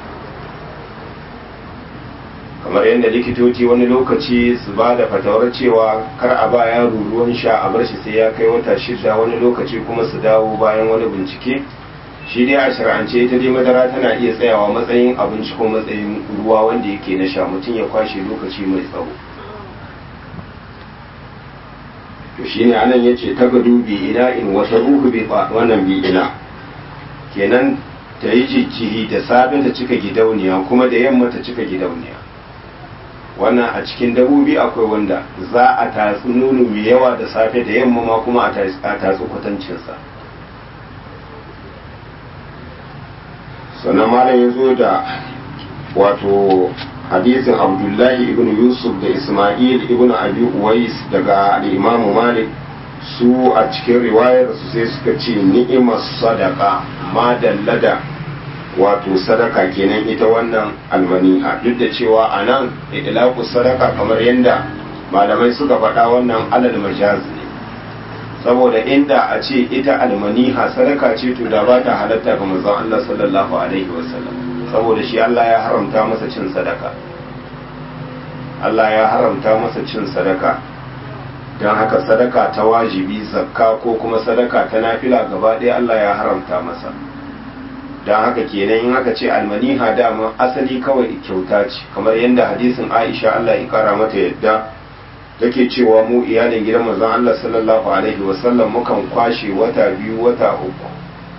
[SPEAKER 1] kamar yadda likitoci wani lokaci su ba da fatawar cewa kar a ba yaro ruwan sha a bar shi sai ya kai wata shida wani lokaci kuma su dawo bayan wani bincike shi dai a shar'ance ita dai madara tana iya tsayawa matsayin abinci ko matsayin ruwa wanda yake na sha mutum ya kwashe lokaci mai tsawo to shine anan yace ta gadu bi ina in wata ruhu bi wannan bi ina kenan ta yi jijjiri da safe ta cika gidauniya kuma da yamma ta cika gidauniya wannan a cikin dabobi akwai wanda za a tatsi nono mai yawa da safe da yamma ma kuma a tatsi kwatancinsa sannan malam ya zo da wato hadisin abdullahi ibn yusuf da ismail ibn abi uwais daga al'imamu malik su a cikin riwayar su sai suka ce ni'imar sadaka ma dallada wato sadaka kenan ita wannan almaniha duk da cewa a nan idlaku sadaka kamar yadda malamai suka faɗa wannan alal majaz ne saboda inda a ce ita almaniha sadaka ce to da ba ta halatta ga manzon Allah sallallahu alaihi wasallam saboda shi Allah ya haramta masa cin sadaka Allah ya haramta masa cin sadaka don haka sadaka ta wajibi zakka ko kuma sadaka ta nafila gaba ɗaya Allah ya haramta masa don haka kenan in aka ce almaniha dama asali kawai kyauta ce kamar yadda hadisin Aisha Allah ya kara mata yadda take cewa mu iyalin gidan manzon Allah sallallahu alaihi wasallam mukan kwashe wata biyu wata uku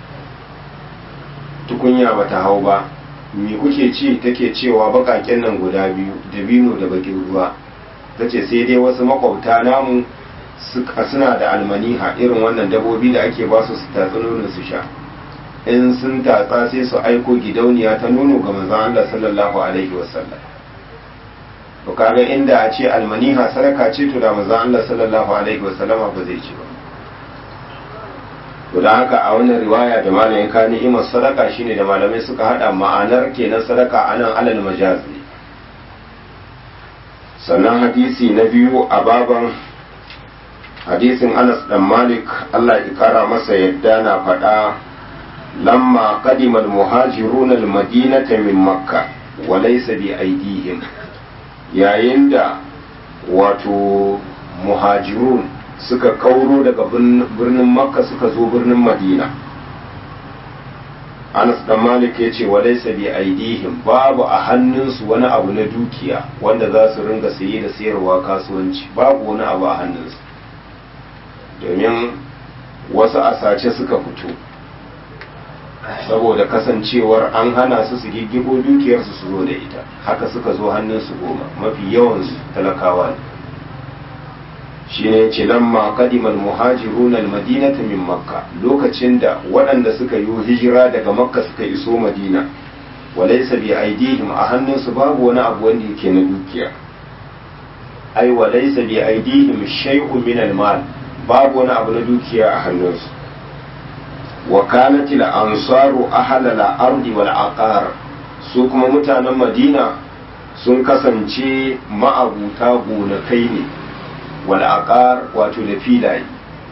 [SPEAKER 1] tukunya bata hau ba me kuke ci take cewa bakaken nan guda biyu da bino da bakin ruwa tace sai dai wasu makwabta namu suna da almaniha irin wannan dabobi da ake ba su su tatsi nono su sha in sun tatsa sai su aiko gidauniya ta nono ga manzon Allah sallallahu alaihi wasallam to kaga inda a ce almaniha sadaka ce to da manzon Allah sallallahu alaihi wasallama ba zai ci ba to da haka a wannan riwaya da malamin ka ni'imar sadaka shine da malamai suka hada ma'anar kenan sadaka anan alal majaz ne sannan hadisi na biyu a baban hadisin Anas dan Malik Allah ya kara masa yadda na faɗa lamma qadima al-muhajiruna al-madinata min makkah wa laysa bi aydihim yayin da wato muhajirun suka kauro daga birnin makka suka zo birnin madina anas dan malik ya ce wa laysa bi aidihim babu a hannunsu wani abu na dukiya wanda za su ringa saye da sayarwa kasuwanci babu wani abu a hannunsu domin wasu a sace suka fito saboda kasancewar an hana su su giggibo dukiyarsu su zo da ita haka suka zo hannunsu goma mafi yawansu talakawa ne shine ce lamma qadimal muhajirun almadinata min makka lokacin da waɗanda suka yi hijira daga makka suka iso madina walaysa bi aidihim a hannunsu babu wani abu wanda yake na dukiya ai walaysa bi aidihim shay'un min almal babu wani abu na dukiya a hannunsu wa kanat al ansaru ahla al ardi wal aqar su kuma mutanen madina sun kasance ma'abuta gonakai ne wal'aƙar wato da filaye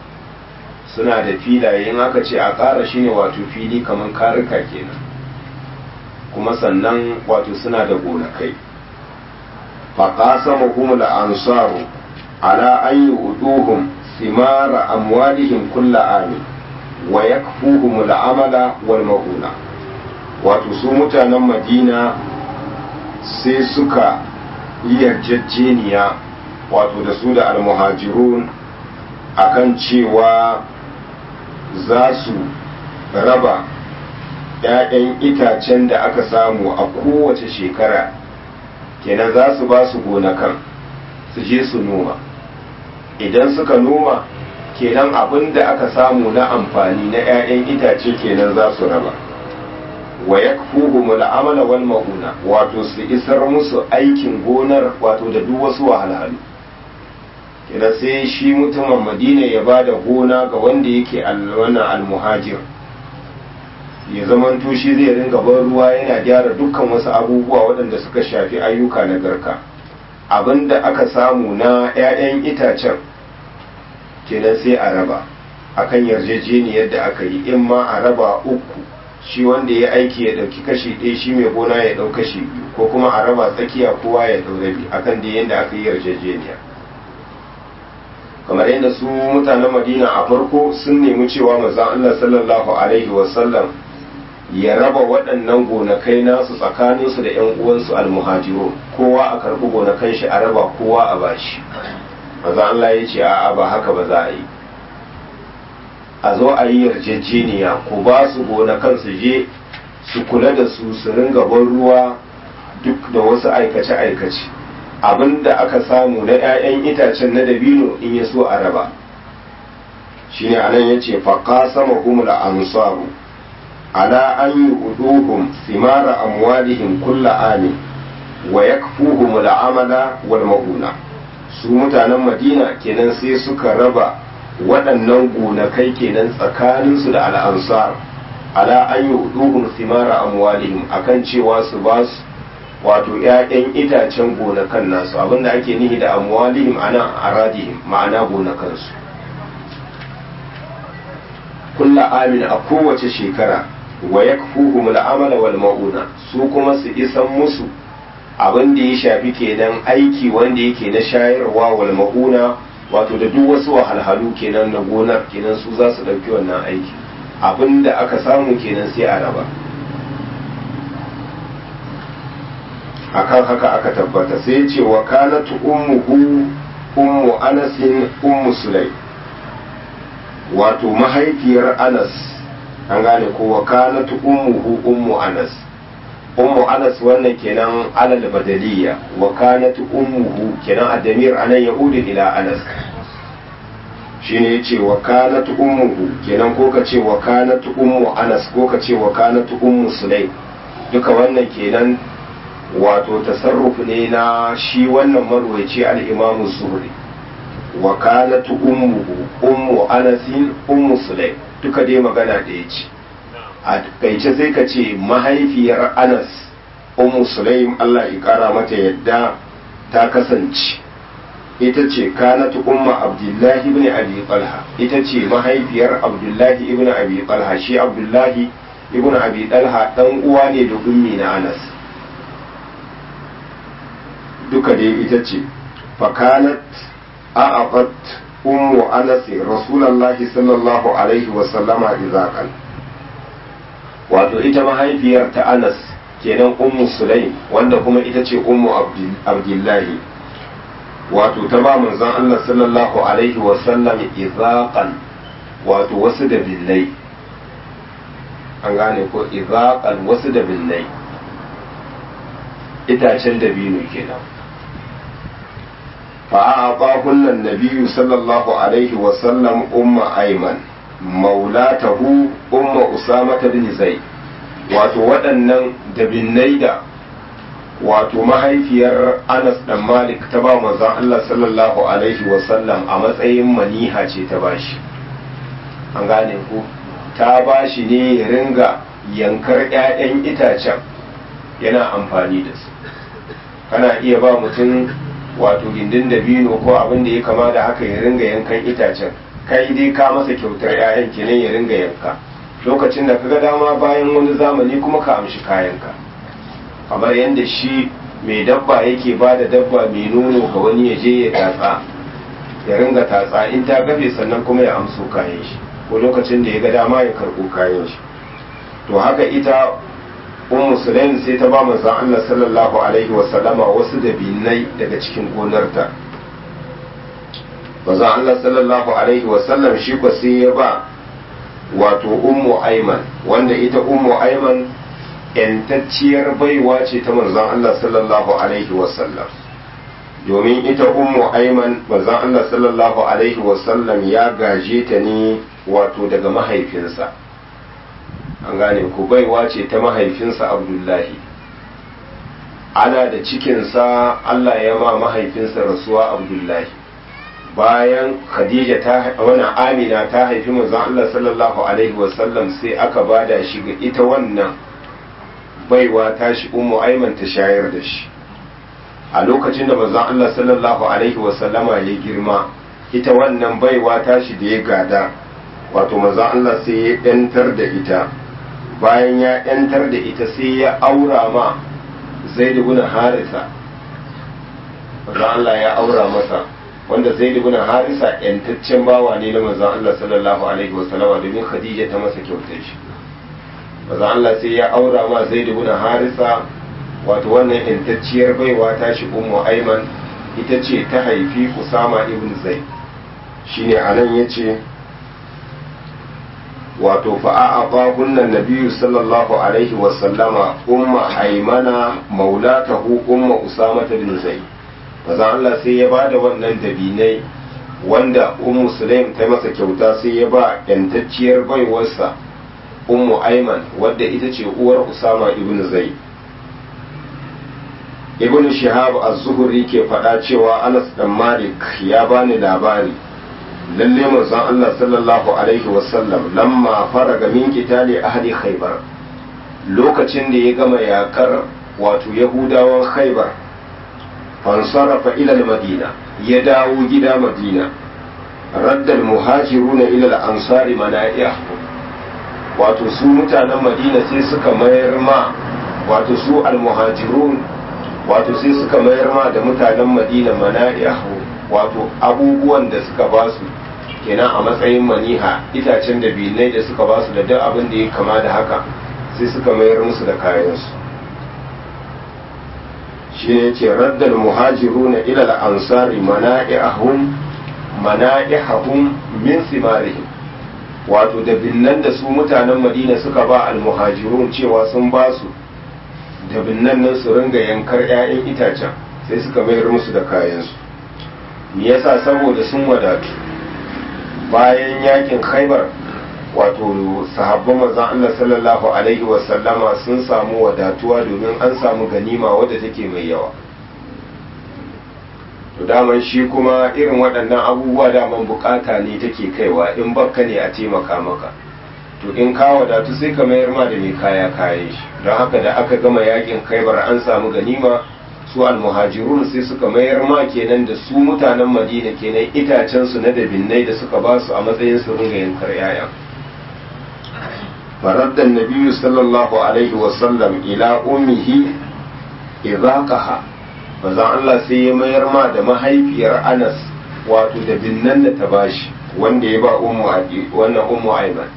[SPEAKER 1] suna da filaye in aka ce a ƙara shine wato fili kamar karika kenan kuma sannan wato suna da gonakai faƙasa mahimul ansaru ala an yi uduhun simara amwalihim kulla amin wa ya amala wal mauna wato su mutanen madina sai suka yi yarjejeniya wato da su da almuhajirun akan cewa za su raba ‘ya'yan itacen da aka samu a kowace shekara kenan za su ba su gonakan su je su noma idan suka noma kenan abin da aka samu na amfani na ‘ya'yan itace kenan za su raba wa ya amala wal mauna wato su isar musu aikin gonar wato da duk wasu wahalhalu kina sai shi mutumin madina ya ba da gona ga wanda yake wannan almuhajir ya zaman shi zai ringa ban ruwa yana gyara dukkan wasu abubuwa waɗanda suka shafi ayyuka na garka abinda aka samu na 'ya'yan itacen kenan sai a raba akan yarjejeniyar da aka yi in ma a raba uku shi wanda ya aiki ya ɗauki kashi ɗaya shi mai gona ya ɗau kashi biyu ko kuma a raba tsakiya kowa ya ɗau rabi akan da yadda aka yi yarjejeniya kamar yadda su mutanen madina a farko sun nemi cewa manzon Allah sallallahu alaihi wasallam ya raba waɗannan gonakai nasu tsakaninsu da 'yan uwansu almuhajiru kowa a karɓi gonakan shi a raba kowa a bashi manzon Allah ya ce a'a ba haka ba za a yi a zo a yi yarjejeniya ku ba su gonakan su je su kula da su su ringa ban ruwa duk da wasu aikace-aikace abin da aka samu na 'ya'yan itacen na dabino in ya so a raba shine anan ya ce faƙa sama humula ansaru ala an yi uduhum simara amwalihim kulla amin wa yakfuhum al'amala wal mauna su mutanen madina kenan sai suka raba waɗannan gonakai kenan tsakaninsu da al'ansar ala an yi uduhum simara amwalihim akan cewa su ba su wato ‘ya'yan itacen gonakan nasu abinda ake nihi da amwalihim ana aradihim ma'ana gonakansu kulla amin a kowace shekara wa ya amala wal ma'una su kuma su isan musu abin da ya shafi kenan aiki wanda yake na shayarwa wal ma'una wato da duk wasu wahalhalu kenan na gonar kenan su za su ɗauki wannan aiki abin da aka samu kenan sai a raba akan haka aka tabbata sai ce wa kanatu ummuhu ummu anasin ummu sulai wato mahaifiyar anas an gane ko wa kanatu ummuhu ummu anas ummu anas wannan kenan alal badaliya wa kanatu ummuhu kenan adamir anan yahudi ila anas shine yace wa kanatu ummuhu kenan ko ka ce wa kanatu ummu anas ko ka ce wa kanatu ummu sulai duka wannan kenan wato tasarruf ne na shi wannan marwaci al-imamu zuhri wa kanat ummuhu ummu anasin ummu sulaim duka dai magana da yace a kaice sai ka ce mahaifiyar anas ummu sulaim Allah ya kara mata yadda ta kasance ita ce kanat umma abdullahi ibn abi talha ita ce mahaifiyar abdullahi ibn abi talha shi abdullahi ibn abi talha dan uwa ne da ummi na anas duka dai ita ce fakanat a'aqat ummu anas rasulullahi sallallahu alaihi wa sallama izaqan wato ita mahaifiyar ta anas kenan ummu sulaim wanda kuma ita ce ummu abdullahi wato ta ba manzon Allah sallallahu alaihi wa sallam izaqan wato wasu da billai an gane ko izaqan wasu da billai itacen dabino kenan فأعطاهن النبي صلى الله عليه وسلم أم أيمن مولاته أم أسامة بن زيد wato waɗannan dabinnai da wato mahaifiyar Anas dan Malik ta ba manzon Allah sallallahu alaihi wasallam a matsayin maniha ce ta bashi an gane ku ta bashi ne ya ringa yankar 'ya'yan itacen yana amfani da su kana iya ba mutum wato gindin dabino ko abin da ya kama da haka ya ringa yankan itacen kai dai ka masa kyautar 'ya'yan kenan ya ringa yanka lokacin da kaga dama bayan wani zamani kuma ka amshi kayanka kamar yadda shi mai dabba yake ba da dabba mai nono ga wani ya je ya tatsa ya ringa tatsa in ta gafe sannan kuma ya amso kayan shi ko lokacin da ya ga dama ya karɓo kayan shi to haka ita ummu sulaim sai ta ba manzon Allah sallallahu alaihi wa sallama wasu dabinai daga cikin gonarta manzon Allah sallallahu alaihi wa sallam shi ko sai ya ba wato ummu aiman wanda ita ummu aiman yantacciyar baiwa ce ta manzon Allah sallallahu alaihi wa sallam domin ita ummu aiman manzon Allah sallallahu alaihi wa sallam ya gaje ta ne wato daga mahaifinsa an gane ku baiwa ce ta mahaifinsa abdullahi ana da cikinsa allah ya ma mahaifinsa rasuwa abdullahi bayan khadija ta wani amina ta haifi manzon allah sallallahu alaihi wasallam sai aka bada shi ga ita wannan baiwa ta shi ummu aiman ta shayar da shi a lokacin da manzon Allah sallallahu alaihi wasallama ya girma ita wannan baiwa tashi da ya gada wato manzon Allah sai ya yantar da ita bayan ya yantar da ita sai ya aura ma zaid ibn harisa manzon Allah ya aura masa wanda zaid ibn harisa yantaccen bawa ne na manzon Allah sallallahu alaihi wasallama domin khadija ta masa kyautar shi manzon Allah sai ya aura ma zaid ibn harisa wato wannan intacciyar baiwa ta shi ummu aiman ita ce ta haifi usama ibn zaid shine anan yace wato fa'a kunnan nabiyyu sallallahu alaihi wa sallama umma aimana maulatahu umma usama ibn zaid maza Allah sai ya ba da wannan dabinai wanda ummu sulaim ta masa kyauta sai ya ba yantacciyar baiwarsa ummu aiman wadda ita ce uwar usama ibn zaid ibn shihab az-zuhri ke faɗa cewa anas dan malik ya bani labari lalle manzon Allah sallallahu alaihi wasallam lamma faraga min qitali ahli khaybar lokacin da ya gama yakar wato yahudawan khaybar fansarafa ila al-madina ya dawo gida madina radda al-muhajiruna ila al-ansari mana'iah wato su mutanen madina sai suka mayar ma wato su al-muhajirun wato sai suka mayar ma da mutanen madina mana'ihu wato abubuwan da suka ba su kenan a matsayin maniha itacen da binai da suka ba su da duk abin da ya kama da haka sai suka mayar musu da kayansu shi ne ce raddal muhajiruna ila al-ansari mana'ihum mana'ihum min simarihim wato da binnan da su mutanen madina suka ba al-muhajirun cewa sun ba su da binnan nan su ringa yankar 'ya'yan itacen sai suka mayar musu da kayansu me yasa saboda sun wadatu bayan yakin khaibar wato sahabban manzon Allah sallallahu alaihi wasallama sun samu wadatuwa domin an samu ganima wadda take mai yawa to daman shi kuma irin waɗannan abubuwa daman bukata ne take kaiwa in bakka ne a taimaka maka to in ka wadatu sai ka mayar ma da mai kaya kayan shi don haka da aka gama yakin khaibar an samu ganima su almuhajirun sai suka mayar ma kenan da su mutanen madina kenan itacen su na dabinnai da suka ba su a matsayin su ringa yankar yaya faradda nabiyyu sallallahu alaihi wa sallam ila ummihi idaqaha bazan Allah sai ya mayar ma da mahaifiyar Anas wato dabinnan da ta bashi wanda ya ba ummu wannan ummu Aiman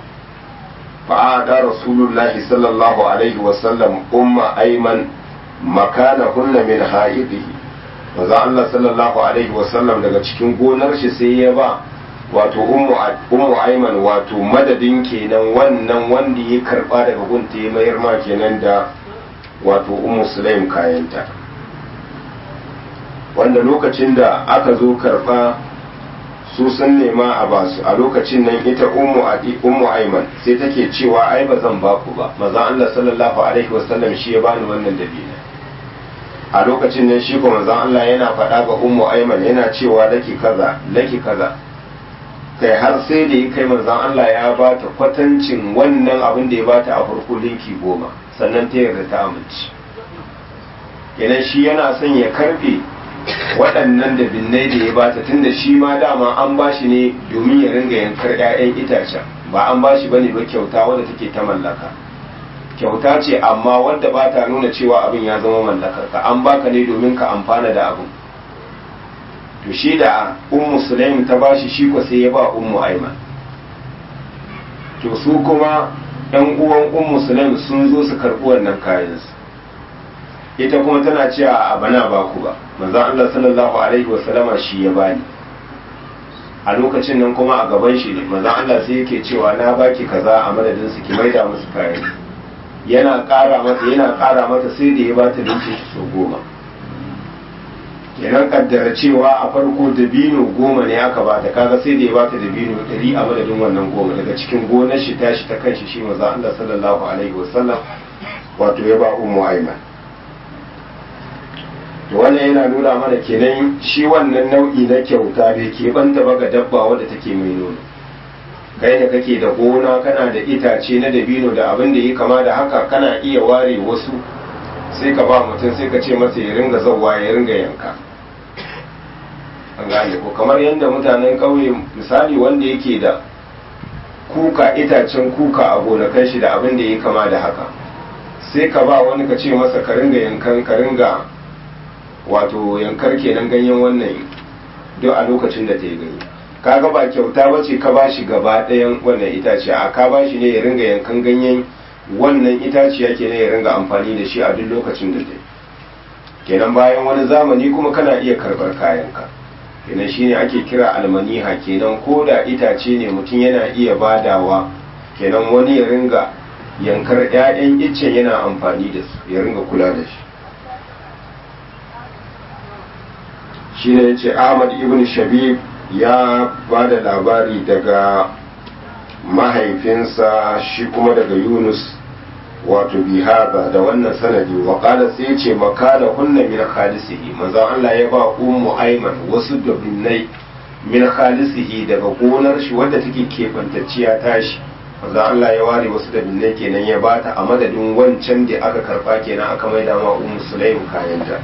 [SPEAKER 1] فعاد رسول الله صلى الله عليه وسلم أم أيمن مكانهن من حائضه maza Allah sallallahu alaihi wasallam daga cikin gonar shi sai ya ba wato ummu aiman wato madadin kenan wannan wanda ya karba daga gunta ya mayar ma kenan da wato ummu sulaim kayanta wanda lokacin da aka zo karba su sun nema a basu a lokacin nan ita ummu adi ummu aiman sai take cewa ai ba zan ba ku ba maza Allah sallallahu alaihi wasallam shi ya bani wannan dabina a lokacin nan shi ko manzon Allah yana faɗa ga ummu aiman yana cewa laki kaza laki kaza kai har sai da ya kai manzon Allah ya ba ta kwatancin wannan abin da ya bata a farko linki goma sannan ta yarda ta amince kenan shi yana son ya karfe waɗannan da binnai da ya bata tunda shi ma dama an ba shi ne domin ya ringa yankar 'ya'yan itacen ba an ba shi bane ba kyauta wadda take ta mallaka kyauta ce amma wadda ba ta nuna cewa abin ya zama mallakar ka an baka ne domin ka amfana da abin to shi da ummu sulaim ta ba shi shi ko sai ya ba ummu aiman to su kuma yan uwan ummu sulaim sun zo su karɓi wannan kayansu ita kuma tana cewa a bana ba ku ba manzon Allah sallallahu alaihi wasallama shi ya bani a lokacin nan kuma a gaban shi ne manzon Allah sai yake cewa na baki kaza a madadin su ki maida musu kayan yana ƙara mata yana ƙara mata sai da ya bata dinki shi so goma kenan kaddara cewa a farko dabino goma ne aka bata kaga sai da ya bata dabino ɗari a madadin wannan goma daga cikin gonar shi tashi ta kanshi shi manzon Allah sallallahu alaihi wasallam wato ya ba ummu aiman to wannan yana nuna mana kenan shi wannan nau'i na kyauta bai ke banta ba ga dabba wadda take mai nono kai da kake da gona kana da itace na dabino da abin da ya kama da haka kana iya ware wasu sai ka ba mutum sai ka ce masa ya ringa zauwa ya ringa yanka an gane ko kamar yadda mutanen ƙauye misali wanda yake da kuka itacen kuka a gonakan shi da abin da ya kama da haka sai ka ba wani ka ce masa ka ringa yankan ka ringa wato yankar kenan ganyen wannan duk a lokacin da ta yi gani kaga ba kyauta ba ce ka ba shi gaba ɗayan wannan itace a ka ba shi ne ya ringa yankan ganyen wannan itaciya kenan ya ringa amfani da shi a duk lokacin da ta yi kenan bayan wani zamani kuma kana iya karɓar kayanka kenan shine ake kira almaniha kenan ko da itace ne mutum yana iya badawa kenan wani ya ringa yankar 'ya'yan iccen yana amfani da su ya ringa kula da shi shi ne ce ahmad ibn shabib ya ba da labari daga mahaifinsa shi kuma daga yunus wato bihaba da wannan sanadi wa qala sai ce makana hunna min khalisihi manzo Allah ya ba ummu ayman wasu dabinnai min khalisihi daga gonar shi wadda take kebantacciya tashi manzo Allah ya ware wasu dabinnai kenan ya bata a madadin wancan da aka karba kenan aka maida ma ummu sulaim kayanta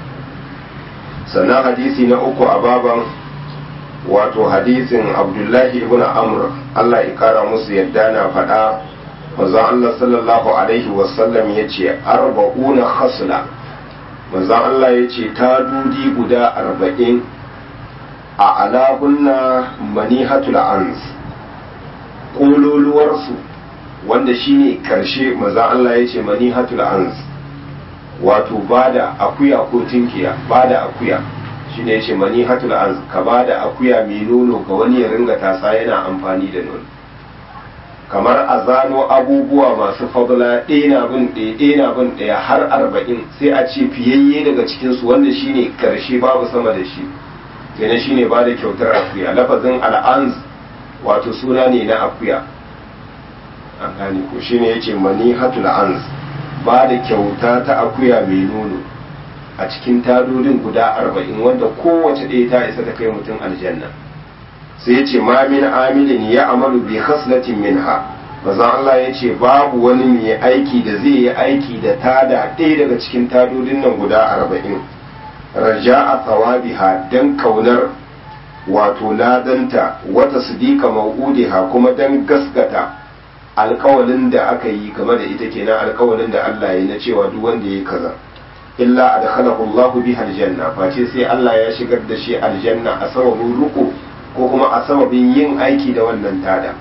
[SPEAKER 1] sannan hadisi na uku a baban wato hadisin abdullahi ibn amr Allah ya kara musu yadda na faɗa manzon Allah sallallahu alaihi wasallam ya ce arba'una khasla manzon Allah ya ce ta dudi guda arba'in a alahunna manihatul ans ƙololuwarsu wanda shine karshe manzon Allah ya ce manihatul ans wato bada akuya ko tinkiya bada akuya shine yace manihatul ans ka bada akuya mai nono ga wani ya ringa tasa yana amfani da nono kamar a zano abubuwa masu fadla ɗaya bin ɗaya ɗaya bin ɗaya har arba'in sai a ce fiyayye daga cikinsu wanda shine karshe babu sama da shi kenan shine ba da kyautar akuya lafazin al'anz wato suna ne na akuya an gane ko shine yace manihatul anz ba da kyauta ta akuya mai nono a cikin tadodin guda arba'in wanda kowace ɗaya ta isa ta kai mutum aljanna sai ya ce ma min amilin ya amalu bi khaslatin minha maza Allah ya ce babu wani mai aiki da zai yi aiki da tada ɗaya daga cikin tadodin nan guda arba'in raja a tsawabiha don kaunar wato ladanta wata sidika mau'udiha kuma don gaskata alkawalin da aka yi game da ita kenan alkawalin da Allah ya na cewa duk wanda ya kaza illa adkhalahu Allahu biha aljanna face sai Allah ya shigar da shi aljanna a sababin ruku ko kuma a sababin yin aiki da wannan tada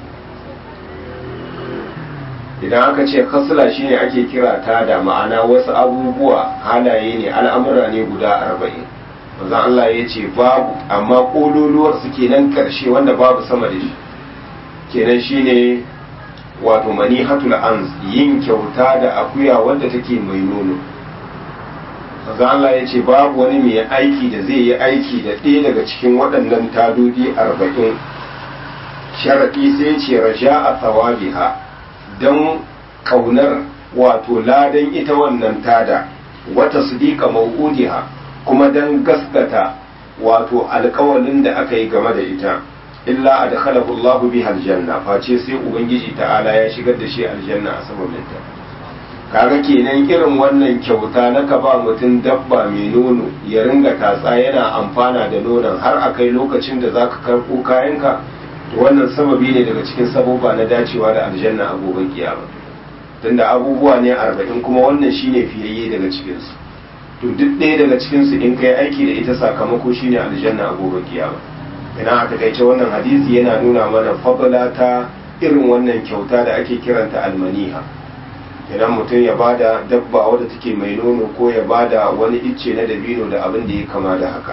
[SPEAKER 1] idan aka ce khasla shine ake kira tada ma'ana wasu abubuwa halaye ne al'amura ne guda arba'in manzo Allah ya ce babu amma kololuwar su kenan karshe wanda babu sama da shi kenan shine wato manihatul anz yin kyauta da akuya wanda take mai nono manzo Allah ya ce babu wani mai aiki da zai yi aiki da ɗaya daga cikin waɗannan tadodi arba'in sharaɗi sai ce raja a tsawabiha don ƙaunar wato ladan ita wannan tada wata sadiqa mawudiha kuma don gaskata wato alƙawalin da aka yi game da ita illa adkhalahu Allahu biha aljanna face sai ubangiji ta'ala ya shigar da shi aljanna a sababin ta kaga kenan irin wannan kyauta na ka ba mutum dabba mai nono ya ringa tatsa yana amfana da nonon har a kai lokacin da zaka karɓo kayanka to wannan sababi ne daga cikin sababa na dacewa da aljanna a gobe kiyama tunda abubuwa ne arba'in kuma wannan shine fiyayye daga cikinsu to duk ɗaya daga cikinsu in kai aiki da ita sakamako shine aljanna a gobe kiyama ina a takaice wannan hadisi yana nuna mana fadala ta irin wannan kyauta da ake kiranta almaniha idan mutum ya bada dabba wadda take mai nono ko ya bada wani icce na dabino da abin da ya kama da haka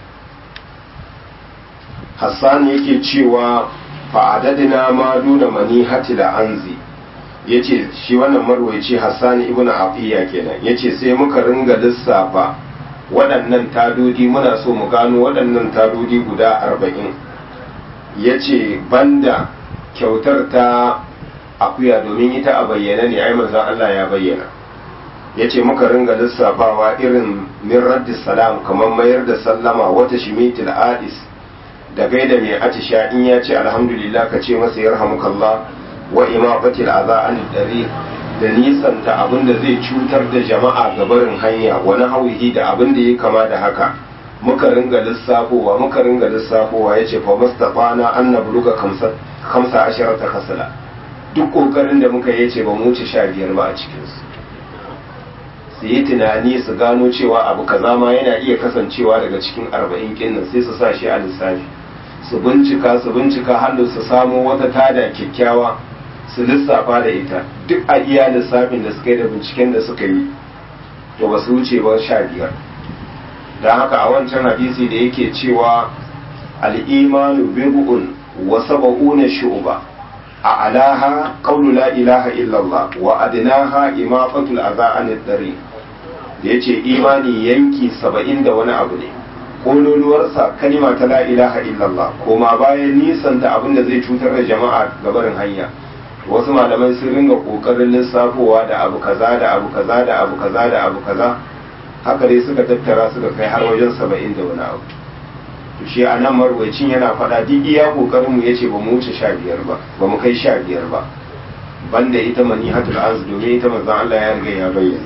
[SPEAKER 1] hassan yake cewa fa'adadina ma duna manihati da anzi yace shi wannan marwaci hassan ibn afiya kenan yace sai muka ringa lissafa waɗannan tadodi muna so mu gano waɗannan tadodi guda arba'in yace banda kyautar ta akuya domin ita a bayyana ne ai manzon Allah ya bayyana yace muka ringa lissafawa irin min raddis salam kamar mayar da sallama wata shimitil adis da gaida mai atisha in ya ce alhamdulillah ka ce masa yarhamukallah wa imaqatil adha an dari da nisanta abin da zai cutar da jama'a ga barin hanya wani hauhi da abin da ya kama da haka muka ringa lissafowa muka ringa lissafowa ya ce fa mustafana an na buluga kamsa ashirar ta kasala duk kokarin da muka yi ce ba mu wuce sha biyar ba a cikinsu su yi tunani su gano cewa abu kaza ma yana iya kasancewa daga cikin arba'in kinnan sai su sa shi a lissafi su bincika su bincika hannu su samo wata tada kyakkyawa su lissafa da ita duk a iya lissafin da suka yi da binciken da suka yi to ba su wuce ba sha biyar don haka a wancan hadisi da yake cewa al'imanu bid'un wa sab'una shu'ba a alaha qawlu la ilaha illallah wa adnaha imaqatul adha anid dari da yace imani yanki saba'in da wani abu ne kololuwarsa kalima ta la ilaha illallah koma bayan nisan da abin da zai cutar da jama'a gabarin hanya wasu malamai sun ringa kokarin lissafowa da abu kaza da abu kaza da abu kaza da abu kaza haka dai suka tattara suka kai har wajen saba'in da wani abu to shi a nan marwacin yana faɗa duk iya kokarin mu yace ba mu wuce sha biyar ba ba mu kai sha biyar ba banda ita manihatul az domin ita manzon Allah ya riga ya bayyana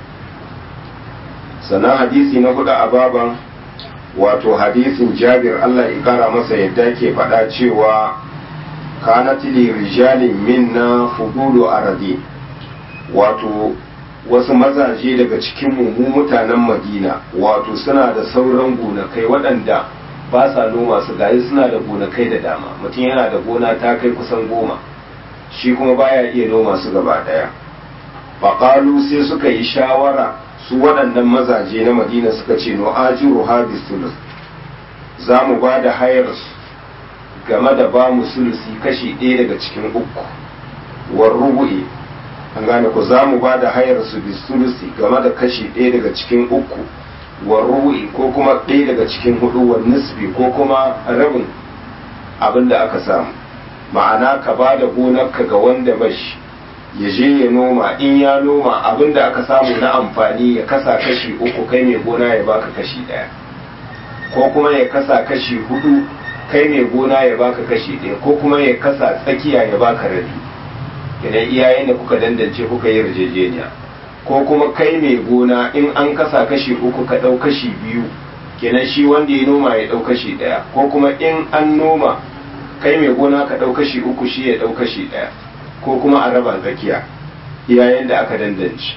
[SPEAKER 1] sannan hadisi na hudu a baban wato hadisin Jabir Allah ya kara masa yadda ke faɗa cewa kanat li rijalin minna fudulu aradi wato wasu mazaje daga cikin mu mutanen madina wato suna da sauran gonakai waɗanda ba sa noma su gayi suna da gonakai da dama mutum yana da gona ta kai kusan goma shi kuma baya iya noma su gaba ɗaya faƙalu sai suka yi shawara su waɗannan mazaje na madina suka ce no ajiru habis sulus za mu ba da hayar su game da ba mu sulusi kashi ɗaya daga cikin uku war rubu'i an gane ku za mu ba da hayar su bi sulusi game da kashi ɗaya daga cikin uku war rubu'i ko kuma ɗaya daga cikin hudu war nisbi ko kuma rabin abin da aka samu ma'ana ka ba da gonarka ga wanda bashi ya je ya noma in ya noma abin da aka samu na amfani ya kasa kashi uku kai mai gona ya baka kashi ɗaya ko kuma ya kasa kashi hudu kai mai gona ya baka kashi ɗaya ko kuma ya kasa tsakiya ya baka rabi idan iyayen da kuka dandance kuka yi yarjejeniya ko kuma kai mai gona in an kasa kashi uku ka ɗau kashi biyu kenan shi wanda ya noma ya ɗau kashi ɗaya ko kuma in an noma kai mai gona ka ɗau kashi uku shi ya ɗau kashi ɗaya ko kuma a raba tsakiya iyayen da aka dandance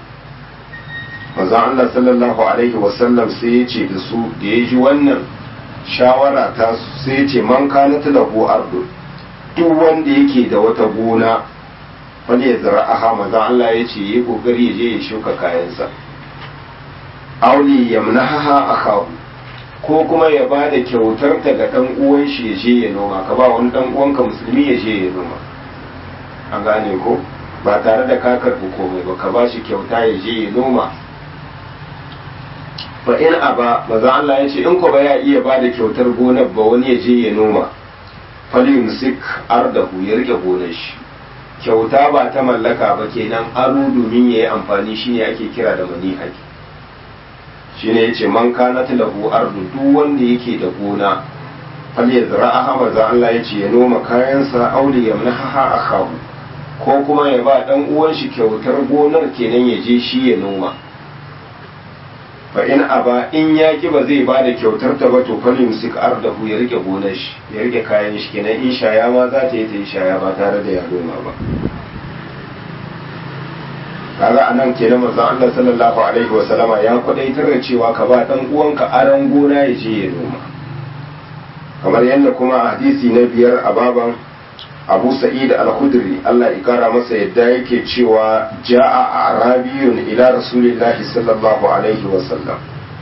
[SPEAKER 1] manzon Allah sallallahu alaihi wasallam sai ya ce da su da ya ji wannan shawara ta sai ya ce man kana lahu ardu duk wanda yake da wata gona wanda ya zara aha manzon Allah ya ce yi kokari ya je ya shuka kayansa auli yamnaha akahu ko kuma ya ba da kyautar ta ga dan uwan shi ya je ya noma ka ba wani dan uwanka musulmi ya je ya noma an gane ko ba tare da ka karɓi komai ba ka ba shi kyauta ya je ya noma fa in aba maza Allah ya ce in ko ba ya iya ba da kyautar gonar ba wani ya je ya noma falyumsik ardahu ya rike gonar shi kyauta ba ta mallaka ba kenan aro domin ya yi amfani shine ake kira da manihaki shine yace man kana lahu ardu duk wanda yake da gona falyazra'aha maza Allah ya ce ya noma kayansa auli yamnaha akahu ko kuma ya ba dan uwan shi kyautar gonar kenan ya je shi ya noma fa in aba in ya ki ba zai ba da kyautar ta ba to fal yumsik ardahu ya rike gonar shi ya rike kayan shi kenan in shaya ma za ta yi ta yi shaya ba tare da ya noma ba kaga anan kenan manzon Allah sallallahu alaihi wasallama ya kwadaitar da cewa ka ba dan uwanka aran gona ya je ya noma kamar yadda kuma a hadisi na biyar a baban abu sa'id al-khudri Allah ya kara masa yadda yake cewa ja'a arabiyun ila rasulillahi sallallahu alaihi wa sallam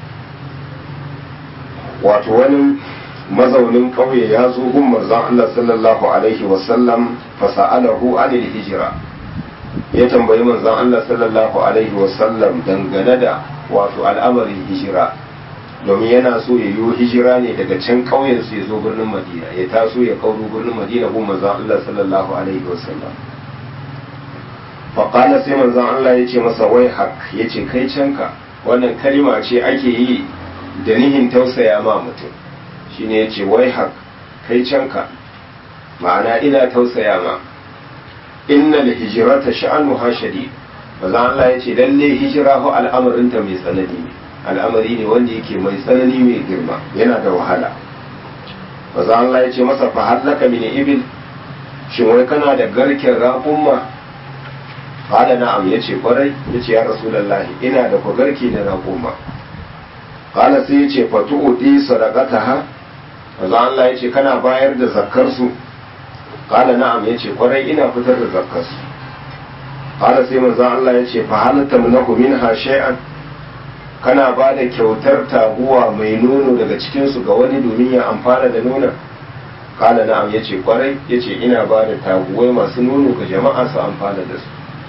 [SPEAKER 1] wato wani mazaunin ƙauye ya zo gun manzon Allah sallallahu alaihi wa sallam fa sa'alahu anil hijra ya tambayi manzon Allah sallallahu alaihi wa sallam dangane da wato al'amarin hijira domin yana so ya yi hijira ne daga can ƙauyen su ya zo birnin madina ya taso ya kauro birnin madina gun manzon Allah sallallahu alaihi wasallam faƙala sai manzon Allah ya ce masa wai hak ya ce kai canka wannan kalima ce ake yi da nihin tausaya ma mutum shine ya ce wai hak kai canka ma'ana ina tausaya ma innal hijrata sha'anuha shadid maza Allah ya ce lalle hijira ho al'amarinta mai tsanani ne al'amari ne wanda yake mai tsanani mai girma yana da wahala maza Allah ya ce masa fa hallaka min ibil shin wai kana da garken raƙumma qala na'am yace kwarai yace ya rasulullahi ina da ku garke na raƙumma qala sai yace fa tu'ti sadaqataha maza Allah ya ce kana bayar da zakkar su qala na'am yace kwarai ina fitar da zakkar su qala sai manzo Allah ya ce fa hal tamnaku minha shay'an kana ba da kyautar taguwa mai nono daga cikin su ga wani domin ya amfana da nonon kala na'am yace kwarai yace ina ba da taguwai masu nono ga jama'a su amfana da su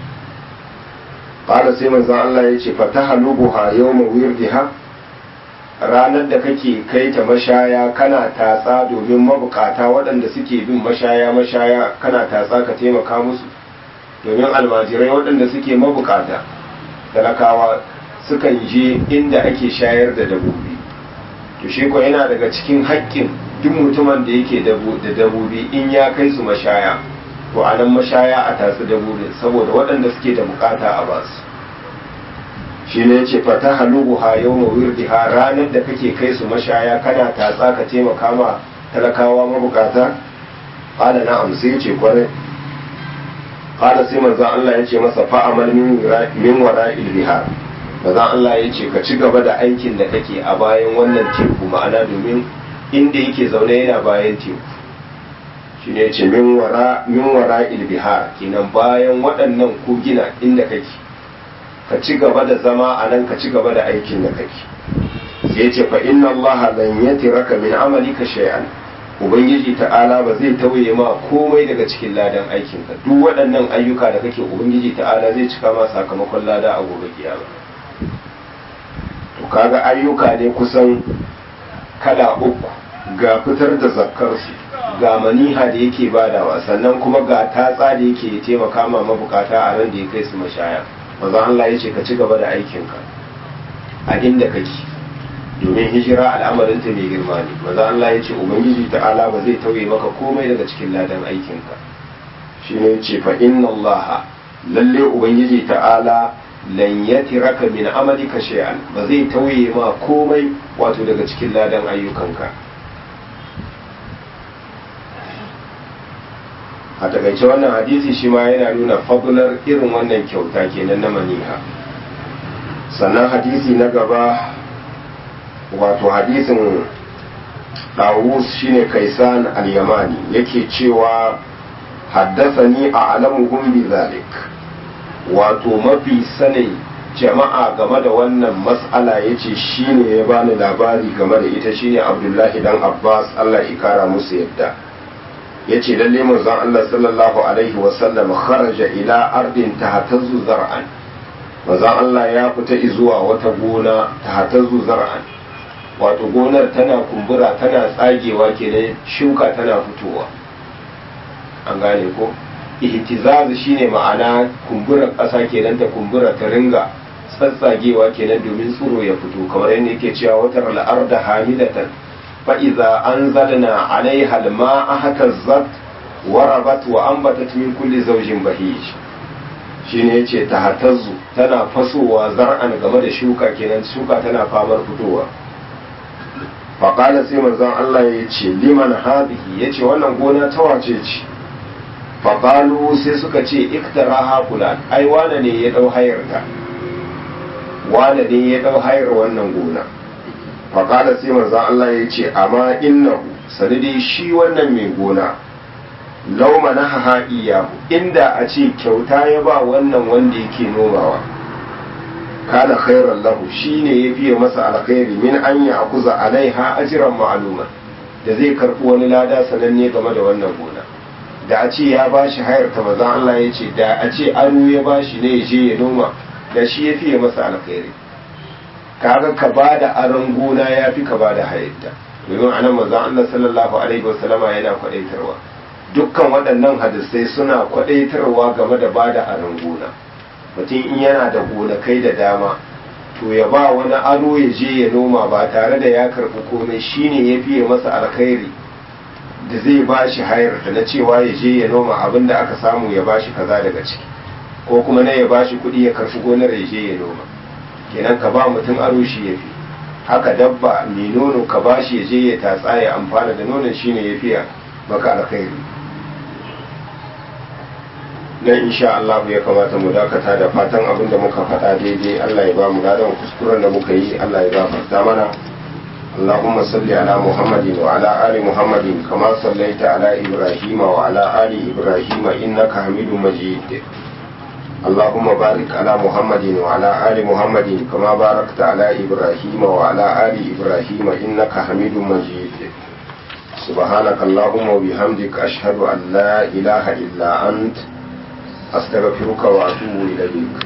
[SPEAKER 1] kala sai manzo Allah yace fatahalubuha yawma wirdiha ranar da kake kai ta mashaya kana tatsa domin mabukata waɗanda suke bin mashaya mashaya kana tatsa ka taimaka musu domin almajirai waɗanda suke mabukata talakawa sukan je inda ake shayar da dabobi to shi ko yana daga cikin haƙƙin duk mutumin da yake da dabobi in ya kai su mashaya to a nan mashaya a tatsi dabobin saboda waɗanda suke da bukata a basu shi ne ya ce fata halubu ha yau ma wirdiha ranar da kake kai su mashaya kana tatsa ka taimaka ma talakawa mabukata ƙada na amsa ya ce kwarai ƙada sai manzan Allah ya ce masa fa'amal min wara ilbihar manzan Allah ya ce ka ci gaba da aikin da kake a bayan wannan teku ma'ana domin inda yake zaune yana bayan teku shi ne ce min wara ilbihar kenan bayan waɗannan kogina inda kake ka ci gaba da zama a nan ka ci gaba da aikin da kake sai ce fa inna allaha lan yatiraka min amalika shay'an ubangiji ta'ala ba zai tauye ma komai daga cikin ladan aikinka duk waɗannan ayyuka da kake ubangiji ta'ala zai cika ma sakamakon lada a gobe kiyama to kaga ayyuka ne kusan kala uku ga fitar da zakkar su ga maniha da yake badawa sannan kuma ga tatsa da yake taimaka ma mabukata a ran da ya kai su mashaya manzo Allah ya ce ka ci gaba da aikinka a inda kake domin hijira al'amarinta mai girma ne manzo Allah ya ce ubangiji ta'ala ba zai tauye maka komai daga cikin ladan aikinka shi ne ce fa inna Allah lalle ubangiji ta'ala lan yatiraka min amalika shay'an ba zai tauye ma komai wato daga cikin ladan ayyukanka a takaice wannan hadisi shi ma yana nuna fadlar irin wannan kyauta kenan na maniha sannan hadisi na gaba wato hadisin dawus shine kaisan al-yamani yake cewa haddasani a alamuhum bi zalik wato mafi sanin jama'a game da wannan mas'ala yace shine ya bani labari game da ita shine abdullahi dan abbas Allah ya kara musu yadda yace lalle manzon Allah sallallahu alaihi wasallam kharaja ila ardin tahtazzu zar'an manzon Allah ya fita zuwa wata gona tahtazzu zar'an wato gonar tana kumbura tana tsagewa kenan shuka tana fitowa an gane ko ihtizaz shine ma'ana kumburar ƙasa kenan ta kumbura ta ringa tsatsagewa kenan domin tsiro ya fito kamar yadda yake cewa watar al'arda hamidatan فإذا أنزلنا عليها الماء اهتزت وربت وأنبتت من كل زوج بهيج shine yace ta hatazzu tana fasowa zar'an game da shuka kenan shuka tana famar fitowa faƙala sai manzon Allah ya ce liman hadhihi yace wannan gona ta wace ce faƙalu sai suka ce iktara hafulan ai wane ne ya ɗau hayar ta wane ne ya ɗau hayar wannan gona faƙada sai manzo Allah ya ce amma innahu sanadi shi wannan mai gona lauma na haha iyahu inda a ce kyauta ya ba wannan wanda yake nomawa kana khairan lahu shine ya fiye masa alkhairi min an ya akuza alaiha ajran ma'luma da zai karɓi wani lada sananne game da wannan gona da a ce ya bashi hayar ta manzo Allah ya ce da a ce aro ya bashi ne ya je ya noma da shi ya fiye masa alkhairi kaga ka ba da aron gona ya fi ka ba da hayatta domin a nan manzon Allah sallallahu alaihi wasallama yana kwadaitarwa dukkan waɗannan hadisai suna kwadaitarwa game da ba da aron gona mutum in yana da gonakai da dama to ya ba wani aro ya je ya noma ba tare da ya karɓi komai shine ya fiye masa alkhairi da zai ba shi hayar ta na cewa ya je ya noma abin da aka samu ya ba shi kaza daga ciki ko kuma na ya ba shi kuɗi ya karfi gonar ya je ya noma kenan ka ba mutum aro shi ya fi haka dabba mai nono ka ba shi ya je ya tatsa ya amfana da nonon shine ya fiya maka alkhairi nan insha Allah ya kamata mu dakata da fatan abin da muka faɗa daidai Allah ya ba mu gadon kuskuren da muka yi Allah ya gafarta mana اللهم صل على محمد وعلى آل محمد كما صليت على إبراهيم وعلى آل إبراهيم إنك حميد مجيد اللهم بارك على محمد وعلى آل محمد كما باركت على إبراهيم وعلى آل إبراهيم إنك حميد مجيد سبحانك اللهم وبحمدك أشهد أن لا إله إلا أنت أستغفرك وأتوب إليك